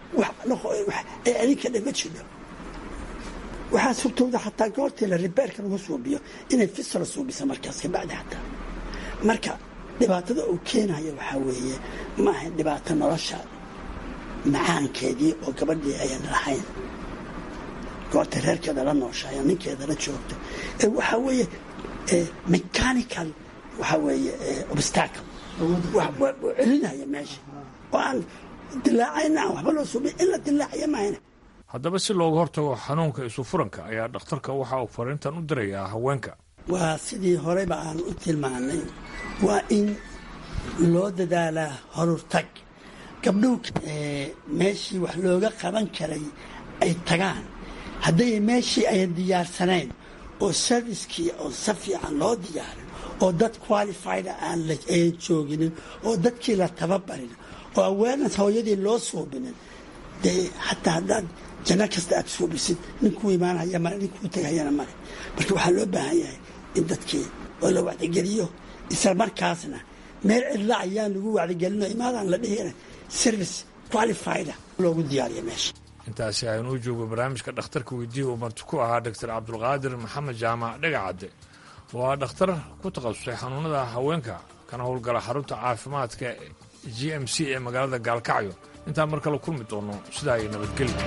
ee adinka dhan ma jidho waxaa surtowda xataa goortii la ribeerka lagu suubiyo inay fisla suubisa markaas kabacdi xataa marka dhibaatada uu keenayo waxaa weeye maaha dhibaato nolosha macaankeedii oo gabadhii ayan lahayn goorta reerkeeda la nooshahay ninkeeda la joogta waxaa weeye mechanical waxaa weeye obstacle celinaya meesha oo aan dilaacayna aan waxba loo suubin in la dilaacaya mahayna haddaba si looga hortago xanuunka isufuranka ayaa dhakhtarka waxa uu fariintan u dirayaa haweenka waa sidii horeyba aan u tilmaanay waa in loo dadaalaa horurtag gabdhuhu meeshii wax looga qaban karay ay tagaan hadday meeshii ayan diyaarsanayn oo serviskii oo si fiican loo diyaarin oo dad qualified aan ayan jooginin oo dadkii la tababarin oo awareness hooyadii loo suubinin dee xataa haddaad janno kasta aad suubisid ninkuu imaanaya male ninkuu tegayana male marka waxaa loo baahan yahay in dadkii oo la wacdigeliyo isla markaasna meel cidla ayaan lagu wacdigelino imaadaan la dhihina service qualified loogu diyaariya meesha intaasi aynuu joogo barnaamijka dhakhtarka weydiiya uu marti ku ahaa doctor cabdulqaadir maxamed jaamac dhegacadde waa dhakhtar ku takhasusay xanuunada haweenka kana howlgala xarunta caafimaadka g m c ee magaalada gaalkacyo intaan mar kale kulmi doono sidaa ay nabadgelya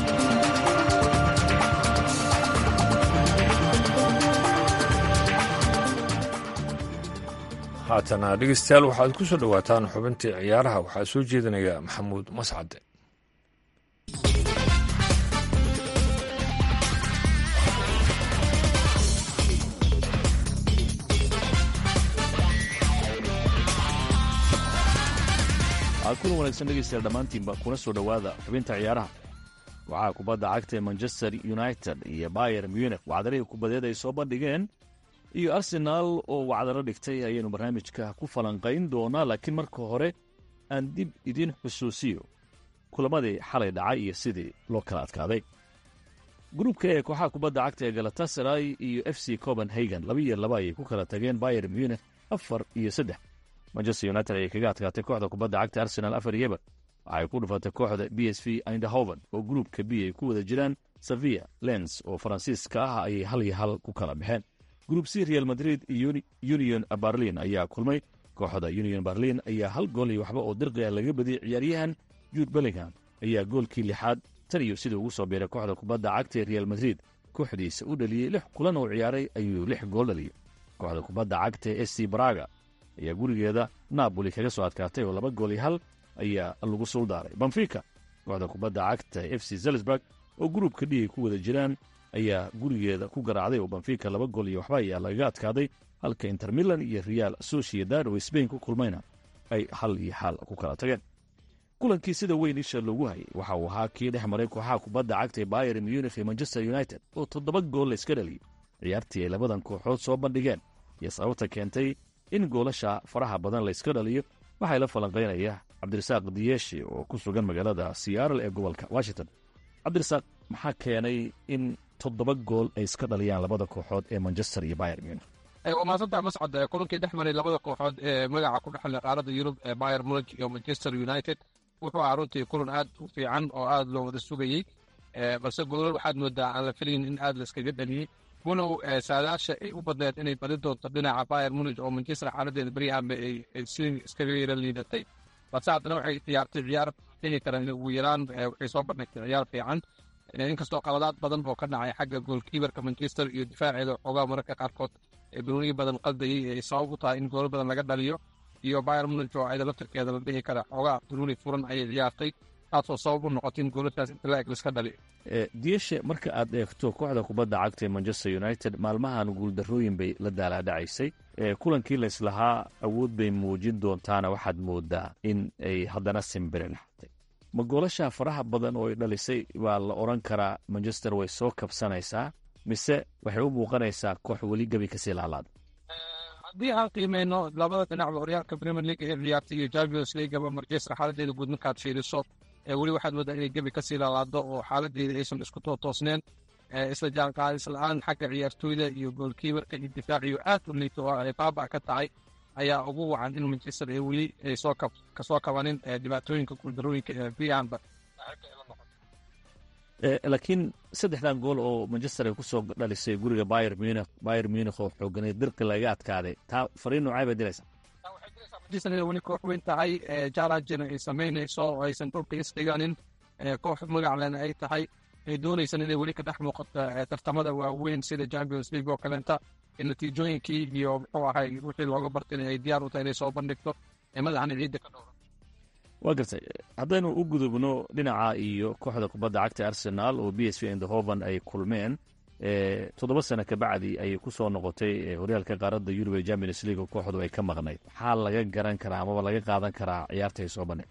haatana dhegeystayaal waxaad ku soo dhowaataan xubintii ciyaaraha waxaa soo jeedinaya maxamuud mascade kulan wanaagsan dhegeystayaal dhammaantiinba kuna soo dhowaada xubinta ciyaaraha waxaa kubadda cagta ee manchester united iyo bayer munich wacdarihii kubadeed ay soo bandhigeen iyo arsenaal oo wacdaro dhigtay ayaynu barnaamijka ku falanqayn doonaa laakiin marka hore aan dib idiin xusuusiyo kulamadii xalay dhacay iyo sidii loo kala adkaaday gruubka ee kooxaha kubadda cagta ee galatasaray iyo f c copenhagen laba iyo laba ayay ku kala tageen bayer munich afar iyo saddex manchester united ayay kaga adkaatay kooxda kubadda cagta arsenal afar yeber waxay ku dhufatay kooxda b s v indahoven oo gruubka b ay ku wada jiraan sevilla lens oo faransiiska ah ayay hal iyo hal ku kala baxeen gruub c real madrid iyo union berlin ayaa kulmay kooxda union berlin ayaa hal gool iyo waxba oo dirqiga laga badiyey ciyaaryahan juud bellingham ayaa goolkii lixaad tan iyo sidii ugu soo biiray kooxda kubadda cagta ee real madrid kooxdiisa u dhaliyey lix kulan oo ciyaaray ayuu lix gool dhaliyey kooxda kubadda cagta ee sc braga ayaa gurigeeda napoli kaga soo adkaatay oo laba gool iyo hal ayaa lagu suuldaaray banfika kooxda kubadda cagta f c zelsburg oo gruubka dhig ay ku wada jiraan ayaa gurigeeda ku garaacday oo banfika laba gool iyo waxba ayaa lagaga adkaaday halka inter milan iyo real sociedad oo sbain ku kulmayna ay hal iyo xal ku kala tageen kulankii sida weyn isha loogu hayay waxa uu ahaa kii dhex maray kooxaha kubadda cagta ee bayer munich iyo manchester united oo toddoba gool layska dhaliyey ciyaartii ay labadan kooxood soo bandhigeen iyo sababta keentay in goolasha faraha badan layska dhaliyo waxaa la falanqaynaya cabdirasaaq diyeeshi oo ku sugan magaalada seattle ee gobolka washington cabdirasaaq maxaa keenay in toddoba gool ay iska dhaliyaan labada kooxood ee manchester iyo bayer munich waa mahadsantaha mascad kulankii dhex maray labada kooxood ee magaca ku dhexle qaaradda yurub ee bayer munich iyo manchester united wuxuu ahaa runtii kulan aad u fiican oo aad loo wada sugayey balse golol waxaad moodaa aan la filayn in aad layskaga dhaliyey walow saadaasha ay u badneed inay badi doonto dhinaca bayer munich oo manchester xaaladeeda beryahanba ay si iskaga yara liidatay balse haddana waxay ciyaartay ciyaar dhihi karaan ugu yaraan waxay soo bandhigtay ciyaar fiican inkastoo qaladaad badan oo ka dhacay xagga goolkiibarka manchester iyo difaaceeda xoogaa mararka qaarkood ee banooniyi badan qaldayey ay sabab u tahay in goolo badan laga dhaliyo iyo bayer munich oo ayada laftarkeeda la dhihi kara xoogaa banooni furan ayay ciyaartay taasoo sabab u noqotay in goolataas inta la eg liska dhaliyo diyeshe marka aad eegto kooxda kubadda cagta ee manchester united maalmahan guuldarrooyin bay la daalaadhacaysay kulankii layslahaa awood bay muujin doontaana waxaad moodaa in ay haddana simbiri laxatay ma goolasha faraha badan oo ay dhalisay baa la odhan karaa manchester way soo kabsanaysaa mise waxay u muuqanaysaa koox weli gebi kasii laalaada haddii aan qiimeyno labada dhinacba horyaalka premier league ee ciyaartay iyo champions leagueba manchester xaaladeeda guud markaad fiiriso weli waxaad moodaa inay gebi kasii laalaado oo xaaladeeda aysan isku tootoosneen isla jaanqaadis la-aan xagga ciyaartooyda iyo goolkiibarka iyo difaaciyo aad u liito oo ay baaba ka tahay ayaa ugu wacan in manchester ay weli ay soo kasoo kabanin dhibaatooyinka guuldarooyinka ee brianba laakiin saddexdan gool oo manchester ay ku soo dhalisay guriga bayer munich bayer munich oo xooganay dirqi laga adkaaday taa fariin noocay bay dilaysaa manchester weli koox weyn tahay jarajina ay samaynayso oo aysan dhulka isdhiganin koox magaclena ay tahay ay doonaysan inay weli ka dhex muuqato tartamada waaweyn sida champions league oo kaleenta natiijooyinkii iyo muxuu ahay wixii looga bartay ay diyaar u tahay inay soo bandhigto ee madaxana ciidda ka dhowra waa gartay haddaynu u gudubno dhinaca iyo kooxda kubadda cagta arsenal oo b s v indhoven ay kulmeen toddoba sano kabacdi ayay ku soo noqotay horyaalka qaaradda yurub ee champions league oo kooxdu ay ka maqnayd maxaa laga garan karaa amaba laga qaadan karaa ciyaarta ay soo bandhig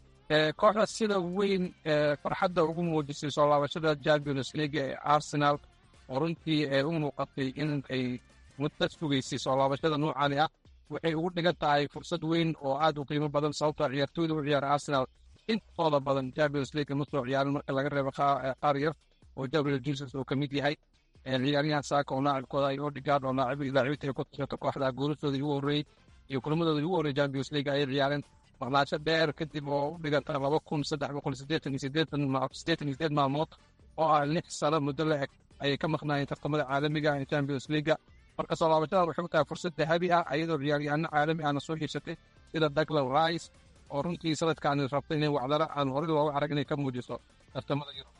kooxda sida weyn farxadda ugu muujisay soo laabashada champions league ee arsenal oo runtii u muuqatay in ay muddo sugaysay soo laabashada noocani ah waxay ugu dhigan tahay fursad weyn oo aad u qiimo badan sababtoo ciyaartooyda u ciyaara arsenal intooda badan champions league ma soo ciyaarin marka laga reebo qaar yar oo gabriel jesus uu ka mid yahay ciyaaryahan saaka oo laacibkooda ay odegaard oo laacibinta ay ku tashato kooxda guulashooda ugu horreeyey iyo kulamadooda ugu horreeyey champions league ayay ciyaareen maqnaasho dheer kadib oo u dhiganta laba kun saddex boqol siddeetan iyo siddeetan siddeetan iyo siddeed maalmood oo ah lix sano muddo la eg ayay ka maqnaayeen tartamada caalamiga ee champions leaguea marka soo laabashadan waxay u tahay fursad dahabi ah iyadoo ciyaaryahanno caalami ahna soo hiirsatay sida douglas rice oo runtii sanadkaani rabtay inay wacdara aan horey looga arag inay ka muujiso tartamada yurub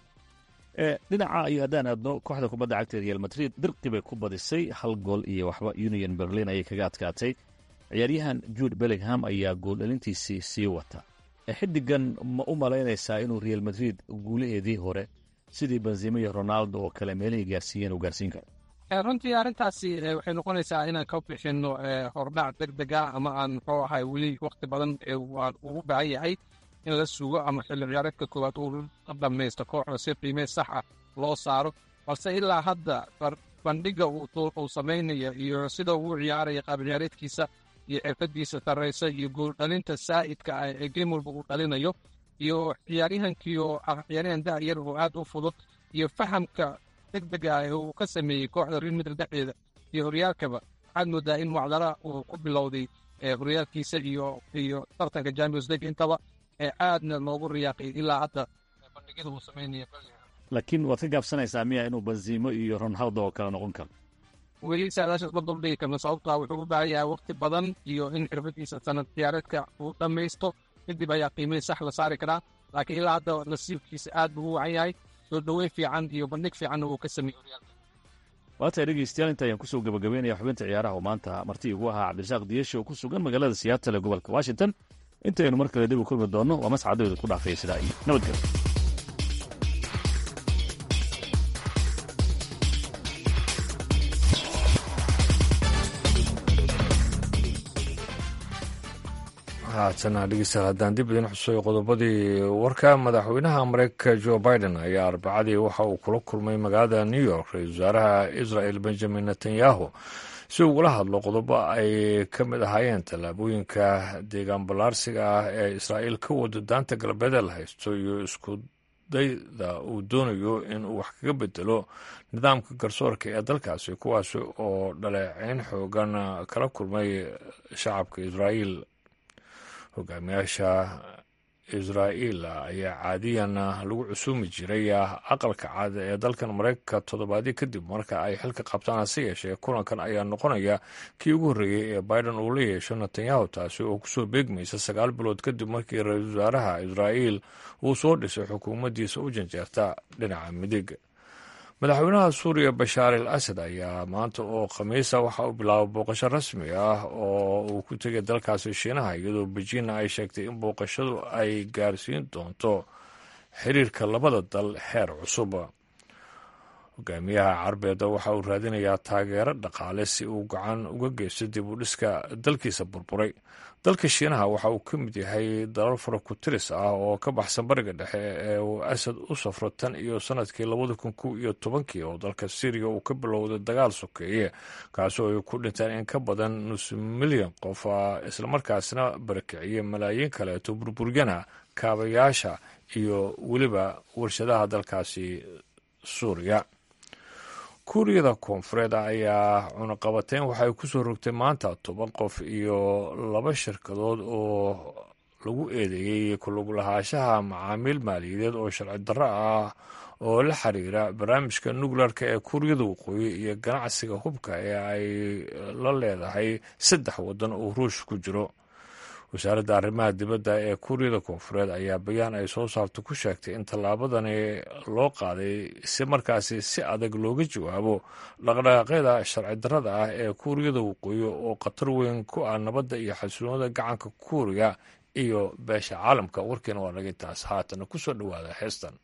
dhinaca iyo haddaan aadno kooxda kubadda cagta real madrid dirqi bay ku badisay hal gool iyo waxba union berlin ayay kaga adkaatay ciyaaryahan jude bellingham ayaa gooldhalintiisii sii wata xidigan ma u malaynaysaa inuu real madrid guulaheedii hore sidii benzima iyo ronaldo oo kale meelihii gaarsiiyeen uu gaarsiin karo runtii arrintaasi waxay noqonaysaa inaan ka bixinno hordhac deg deg ah ama aan muxuu ahay weli wakti badan waan ugu baahan yahay in la sugo ama xilli ciyaareedka koowaad uu dhammaysto kooxda si qiimee sax ah loo saaro balse ilaa hadda bandhiga uu samaynaya iyo sida uu ciyaaraya qaab ciyaareedkiisa iyo xirfadiisa sarraysa iyo gooldhalinta saa'idka ah ee game walba uu dhalinayo iyo ciyaaryahankii oo ah ciyaaryahan da'yar oo aad u fudud iyo fahamka deg dega ah ee uu ka sameeyey kooxda real madrid dhexdeeda iyo horyaalkaba waxaad moodaa in wacdara uu ku bilowday horyaalkiisa iyo iyo tartanka champions league intaba ee aadna loogu riyaaqay ilaa hadda bandhigyada uu samaynaya laakiin waad ka gaabsanaysaa miya inuu benzimo iyo ronaldo oo kale noqon karo weli saadaashaas ma duldhigi karno sababtaa wuxuu u baahan yahay wakti badan iyo in xirfadiisa sanad ciyaareedka uu dhammaysto kadib ayaa qiimihii sax la saari karaa laakiin ilaa hadda nasiibkiisa aad buu u wacan yahay soo dhoweyn fiican iyo bandhig fiicanna uu ka sameeyey horyaalka waatahay dhegeystayaal inta ayaan kusoo gabagabeynaya xubinta ciyaaraha oo maanta marti igu ahaa cabdirasaaq diyeshe oo ku sugan magaalada siyaatale gobolka washington intaynu mar kale dib u kulmi doonno waa mascadooda ku dhaafaya sidaa iyo nabadgelyo haatana dhegeystayaal haddaan dib idin xusuyo qodobadii warka madaxweynaha mareykanka jo biden ayaa arbacadii waxa uu kula kulmay magaalada new york ra-iisul wasaaraha israel benjamin netanyahu si ugula hadlo qodobo ay ka mid ahaayeen tallaabooyinka deegaan ballaarsiga ah ee israa'iil ka wado daanta galbeed la haysto iyo isku dayda uu doonayo in uu wax kaga bedelo nidaamka garsoorka ee dalkaasi kuwaasi oo dhaleeceyn xoogan kala kulmay shacabka israa'iil hogaamiyaasha israa'iil ayaa caadiyan lagu cusuumi jiray aqalka caada ee dalkan mareykanka toddobaadyo kadib marka ay xilka qabtaan hase yeeshee kulankan ayaa noqonaya kii ugu horreeyey ee biden uu la yeesho netanyahu taasi oo kusoo beegmaysa sagaal bilood kadib markii ra-iisul wasaaraha israa'iil uu soo dhisay xukuumaddiisa u janjeerta dhinaca midig madaxweynaha suuriya bashaar al asad ayaa maanta oo khamiisa waxa uu bilaabay booqasho rasmi ah oo uu ku tegay dalkaasi shiinaha iyadoo bejiinna ay sheegtay in booqashadu ay gaarsiin doonto xiriirka labada dal heer cusub hogaamiyaha carbeeda waxa uu raadinayaa taageero dhaqaale si uu gacan uga geysto dib u dhiska dalkiisa burburay dalka shiinaha waxa uu ka mid yahay dalal faraku-tiris ah oo ka baxsan bariga dhexe ee uu asad u safro tan iyo sanadkii labada kun kow iyo tobankii oo dalka syriya uu ka bilowday dagaal sokeeye kaasoo ay ku dhinteen in ka badan nus milyan qof islamarkaasna barakiciyey malaayiin kaleeto burburyana kaabayaasha iyo weliba warshadaha dalkaasi suuriya kuuriyada koonfureed ayaa cunaqabateyn waxay ku soo rogtay maanta toban qof iyo laba shirkadood oo lagu eedeeyey kulugulahaashaha macaamiil maaliyadeed oo sharci darro ah oo la xiriira barnaamijka nukleerka ee kuuriyada waqooyi iyo ganacsiga hubka ee ay la leedahay saddex waddan oo ruush ku jiro wasaaradda arrimaha dibadda ee kuuriyada koonfureed ayaa bayaan ay soo saarto ku sheegtay in tallaabadani loo qaaday si markaasi si adag looga jawaabo dhaqdhaqaaqyada sharci darrada ah ee kuuriyada waqooyi oo khatar weyn ku ah nabadda iyo xasiloonada gacanka kuuriya iyo beesha caalamka warkiina waa naga taas haatana ku soo dhowaada heestan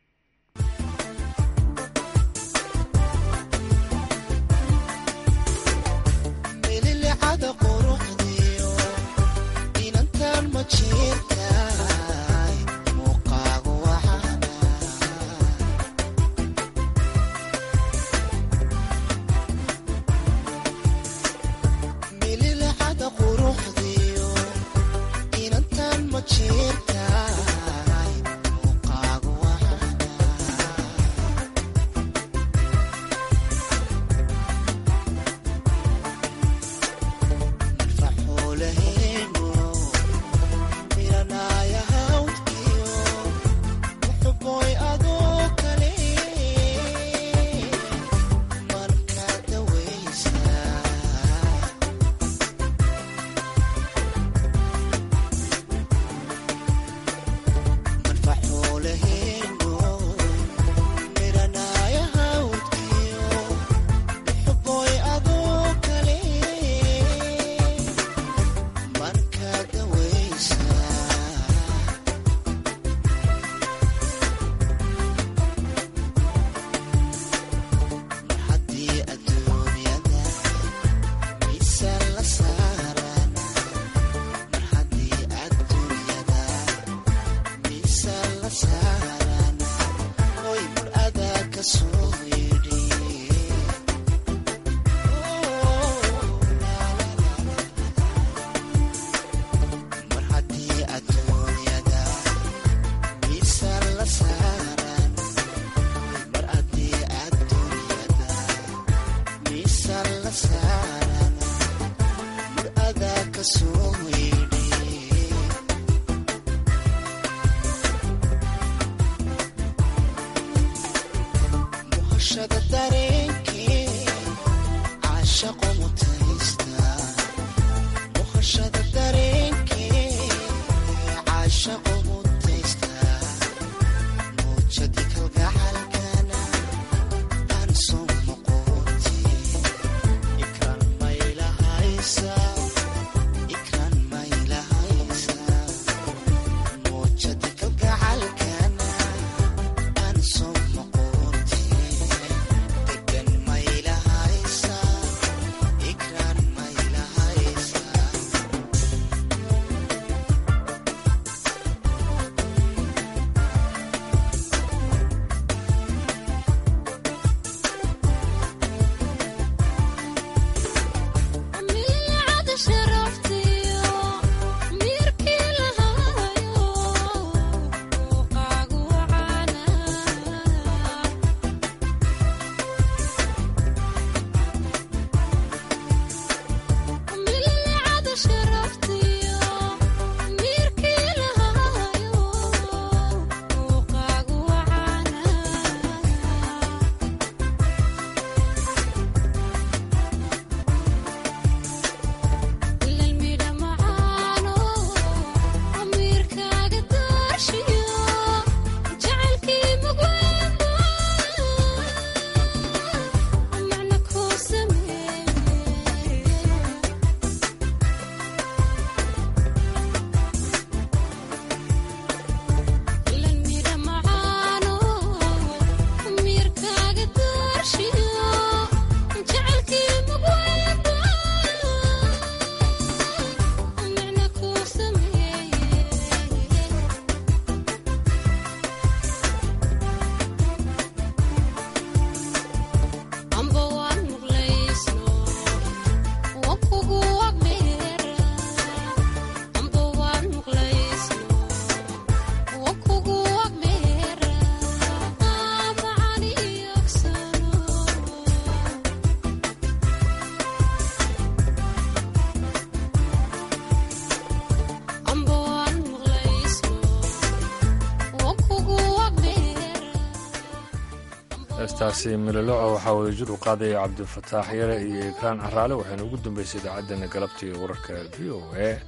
heestaasi miloloco waxaa wadajir u qaadaya cabdifataax yare iyo ikraan caraale waxayna ugu dambeysay idaacaddeenna galabta iyo wararka v o a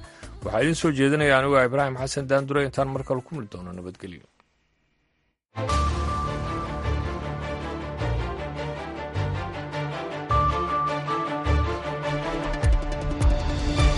waxaa idiin soo jeedinaya anigu ibraahim xasan daandure intaan mar kale ku mili doono nabadgelyo